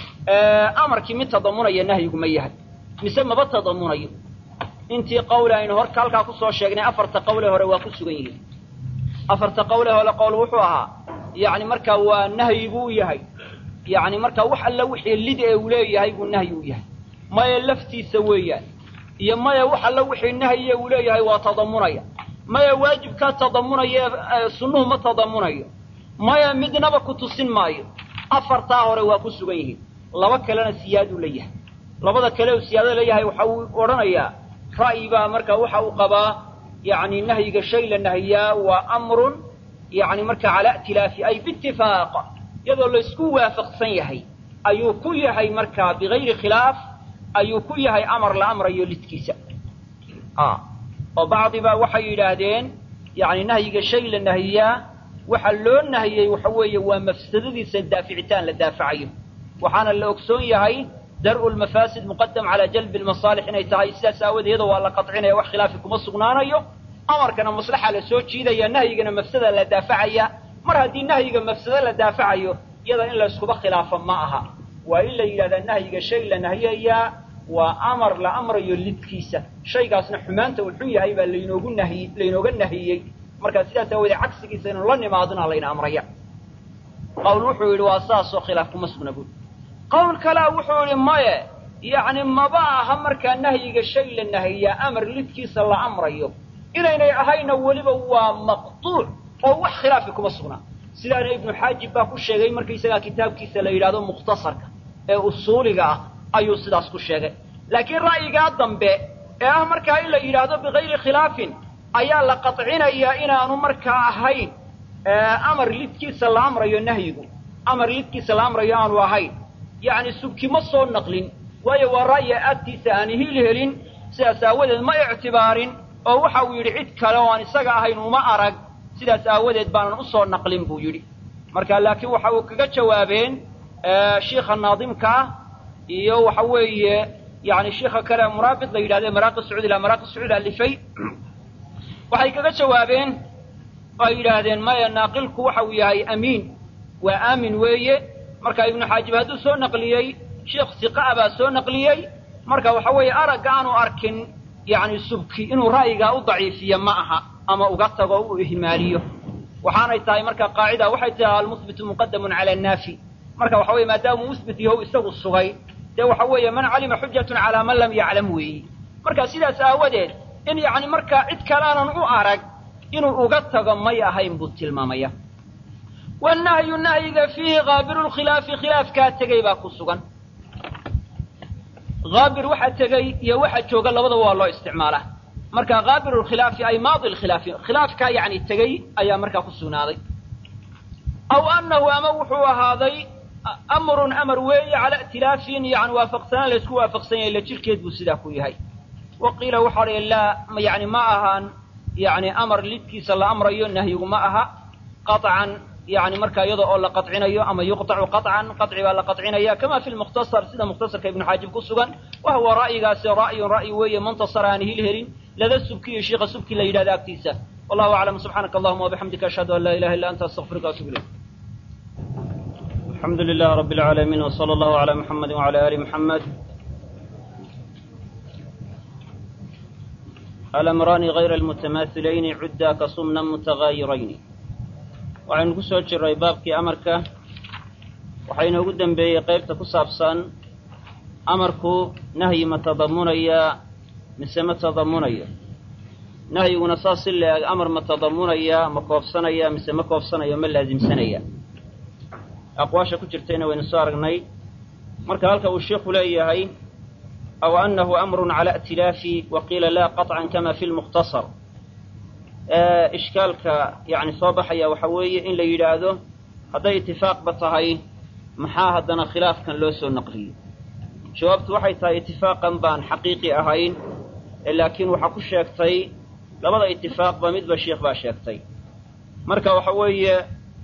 A: amarkii mid tadamunaya nahyigu ma yahay mise maba tadamunayo intii qawle aynu horka halkaa kusoo sheegnay afarta qawle hore waa ku sugan yihiin afarta qawle hore qowl wuxuu ahaa yacni markaa waa nahyi buu yahay yacni markaa wax alla wixii lid ee uu leeyahay buu nahyi u yahay maya laftiisa weeyaan iyo maya wax alla wixii nahyiye uu leeyahay waa tadamunaya maya waajibkaa tadamunaya sunnuhu ma tadamunayo maya midnaba ku tusin maayo afartaa hore waa ku sugan yihiin laba kalena siyaaduu leeyahay labada kale uu siyaado leeyahay waxa uu odhanayaa ra'yi baa marka waxa uu qabaa yacni nahyiga shay la nahiyaa waa amrun yacni marka calaa itilaafi ay biitifaaq iyadoo laysku waafaqsan yahay ayuu ku yahay markaa bigayri khilaaf ayuu ku yahay amar la amrayo lidkiisa oo bacdibaa waxay yidhaahdeen yacni nahyiga shay la nahiyaa waxa loo nahiyey waxa weeye waa mafsadadiisa daaficitaan la daafacayo waxaana la ogsoon yahay dar'u lmafaasid muqadam calaa jalbi lmasaalix inay tahay sidaas aawadeeda waa la qaطcinaya wax khilaafi kuma sugnaanayo amarkana maslaxa la soo jiidaya nahyigana mafsada la daafacaya mar haddii nahyiga mafsado la daafacayo iyada in la iskuba khilaafo ma aha waa in la yidhahdaa nahyiga shay la nahiyayaa waa amar la amrayo lidkiisa shaygaasna xumaanta uu xun yahay baa laynoogu nahiy laynooga nahiyey markaa sidaas aawoodee cagsigiisa inu la nimaadona layna amraya qawl wuxuu yidhi waa saasoo khilaaf kuma sugna buuri qowl kalea wuxuu yidhi maye yacni maba aha markaa nahyiga shay la nahiyaa amar lidkiisa la amrayo inaynay ahayna weliba waa maqtuuc oo wax khilaafi kuma sugnaa sidaana ibnu xaajib baa ku sheegay markaysagaa kitaabkiisa la yidhahdo mukhtasarka ee usuuliga ah ayuu sidaas ku sheegay laakiin ra'yigaa dambe ee ah markaa in la yidhaahdo bigayri khilaafin ayaa la qaطcinayaa inaanu markaa ahayn amar lidkiisa la amrayo nahyigu amar lidkiisa la amrayo aanu ahayn yacni subki ma soo naqlin waayo waa ra'yi agtiisa aan hiil helin sidaas aawadeed ma ictibaarin oo waxa uu yidhi cid kale oo aan isaga ahayn uma arag sidaas aawadeed baanan usoo naqlin buu yidhi marka laakiin waxa uu kaga jawaabeen shiikha naadimka ah iyo waxa weeye yani shiika kale muraabit la yidhahde maraaqi sacuud ila maraaqi sacuud alifay waxay kaga jawaabeen oo ay yidhaahdeen maya naaqilku waxa uu yahay amiin waa aamin weeye marka ibnu xaajib hadduu soo naqliyey sheikh siqaa baa soo naqliyey marka waxa weeye aragga aanu arkin yani subki inuu ra'yigaa u daciifiyo ma aha ama uga tago o u ihmaaliyo waxaanay tahay marka qaacida waxay tahay almuhbitu muqadamun cala annaafi marka waxa weye maadaamuu musbit yahow isagu sugay dee waxa weeye man calima xujatun calaa man lam yaclam weeyi marka sidaas aawadeed in yacni markaa cid kalaanan u arag inuu uga tago may ahayn buu tilmaamaya wannahyu nahyiga fiihi haabiru lkhilaafi khilaafkaa tegey baa ku sugan haabir waxa tegey iyo waxa jooga labadaba waa loo isticmaalaa marka haabiru lkhilaafi ay maadi lkhilaafi khilaafkaa yacni tegey ayaa markaa ku sugnaaday aw annahu ama wuxuu ahaaday amrun amar weeye cala i'tilaafin yani waafaqsanaan laysku waafaqsan yahay la jirkeed buu sidaa ku yahay wa qiila waxaa dhi laa yani ma ahaan yani amar lidkiisa la amrayo nahyigu ma aha qaطcan yani markaa iyada oo la qaطcinayo ama yuqطacu qaطcan qaطci baa la qaطcinaya kama fi lmukhtasar sida mukhtasarka ibnu xaajib ku sugan wa huwa ra'yigaasi ra'yun ra'yi weeye muntasar aan hil helin lada subki iyo shiika subki la yidhahda agtiisa wallahu aclam subxaanaka allahuma wabixamdika ashhadu an laa ilaha illa anta astaqfiruka atub ilayk
B: الحمد لله رب العالمين وصلى الله على محمد وعلى آل محمد الأمران غير المتماثلين عدا كصمنا متغايرين waxaynu ku soo jirray baabkii amarka waxaynoogu dembeeyey qaybta ku saabsan amarku nahyi ma tadamunayaa mise ma tadamunayo nahyiguna saas si la-eg amar ma tadamunaya ma koobsanaya mise ma koobsanayo ma laasimsanaya aqwaasha ku jirtayna waynu soo aragnay marka halka uu sheikhu leeyahay aw annahu amrun cala i'tilaafi wa qiila laa qaطcan kama fi lmukhtasar ishkaalka yani soo baxaya waxa weeye in la yidhaahdo hadday itifaaqba tahay maxaa haddana khilaafkan loo soo naqliyey jawaabtu waxay tahay itifaaqan baan xaqiiqi ahayn laakiin waxaa ku sheegtay labada itifaaqba midba sheikh baa sheegtay marka waxa weeye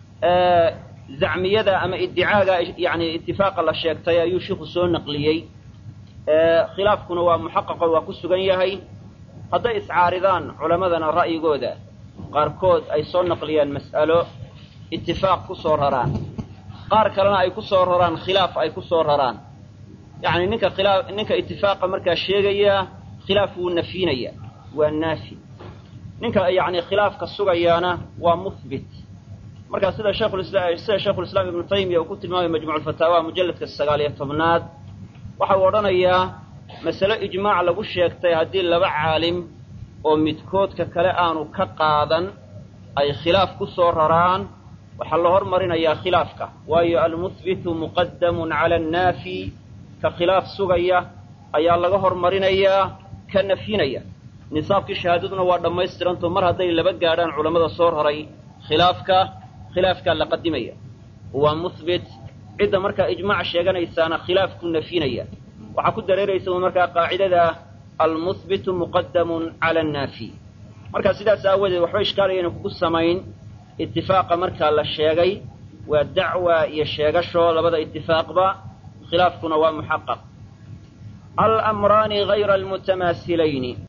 B: zacmiyada ama iddicaaga yani itifaaqa la sheegtay ayuu shiiku soo naqliyey khilaafkuna waa muxaqaqo waa ku sugan yahay hadday iscaaridaan culammadana ra'yigooda qaarkood ay soo naqliyaan mas'alo itifaaq ku soo raraan qaar kalena ay ku soo raraan khilaaf ay ku soo raraan yacni ninka khilaa ninka itifaaqa markaa sheegaya khilaaf wuu nafyinaya waa naafi ninka yacni khilaafka sugayaana waa muhbit markaa sida sheekhulisla sida sheikhulislaam ibnu taymiya uu ku tilmaamay majmuuculfataawa mujalladka sagaal iyo tobnaad waxa uu odhanayaa masale ijmaac lagu sheegtay haddii laba caalim oo midkoodka kale aanu ka qaadan ay khilaaf ku soo raraan waxaa la hormarinayaa khilaafka waayo almuhbitu muqadamun cala annaafi ka khilaaf sugaya ayaa laga hormarinayaa ka nafyinaya nisaabkii shahaadaduna waa dhammaystiranto mar hadday laba gaadhaan culammada soo raray khilaafka khilaafkaa la qadimaya waa muhbit cidda markaa ijmaac sheeganaysaana khilaafku nafyinaya waxaa ku dareeraysa un markaa qaacidada almuhbitu muqadamun cala annaafi markaa sidaas aawadeed waxba ishkaalayayna kugu samayn itifaaqa markaa la sheegay waa dacwa iyo sheegasho labada itifaaqba khilaafkuna waa muxaqaq alamraani hayra almutamaasilayni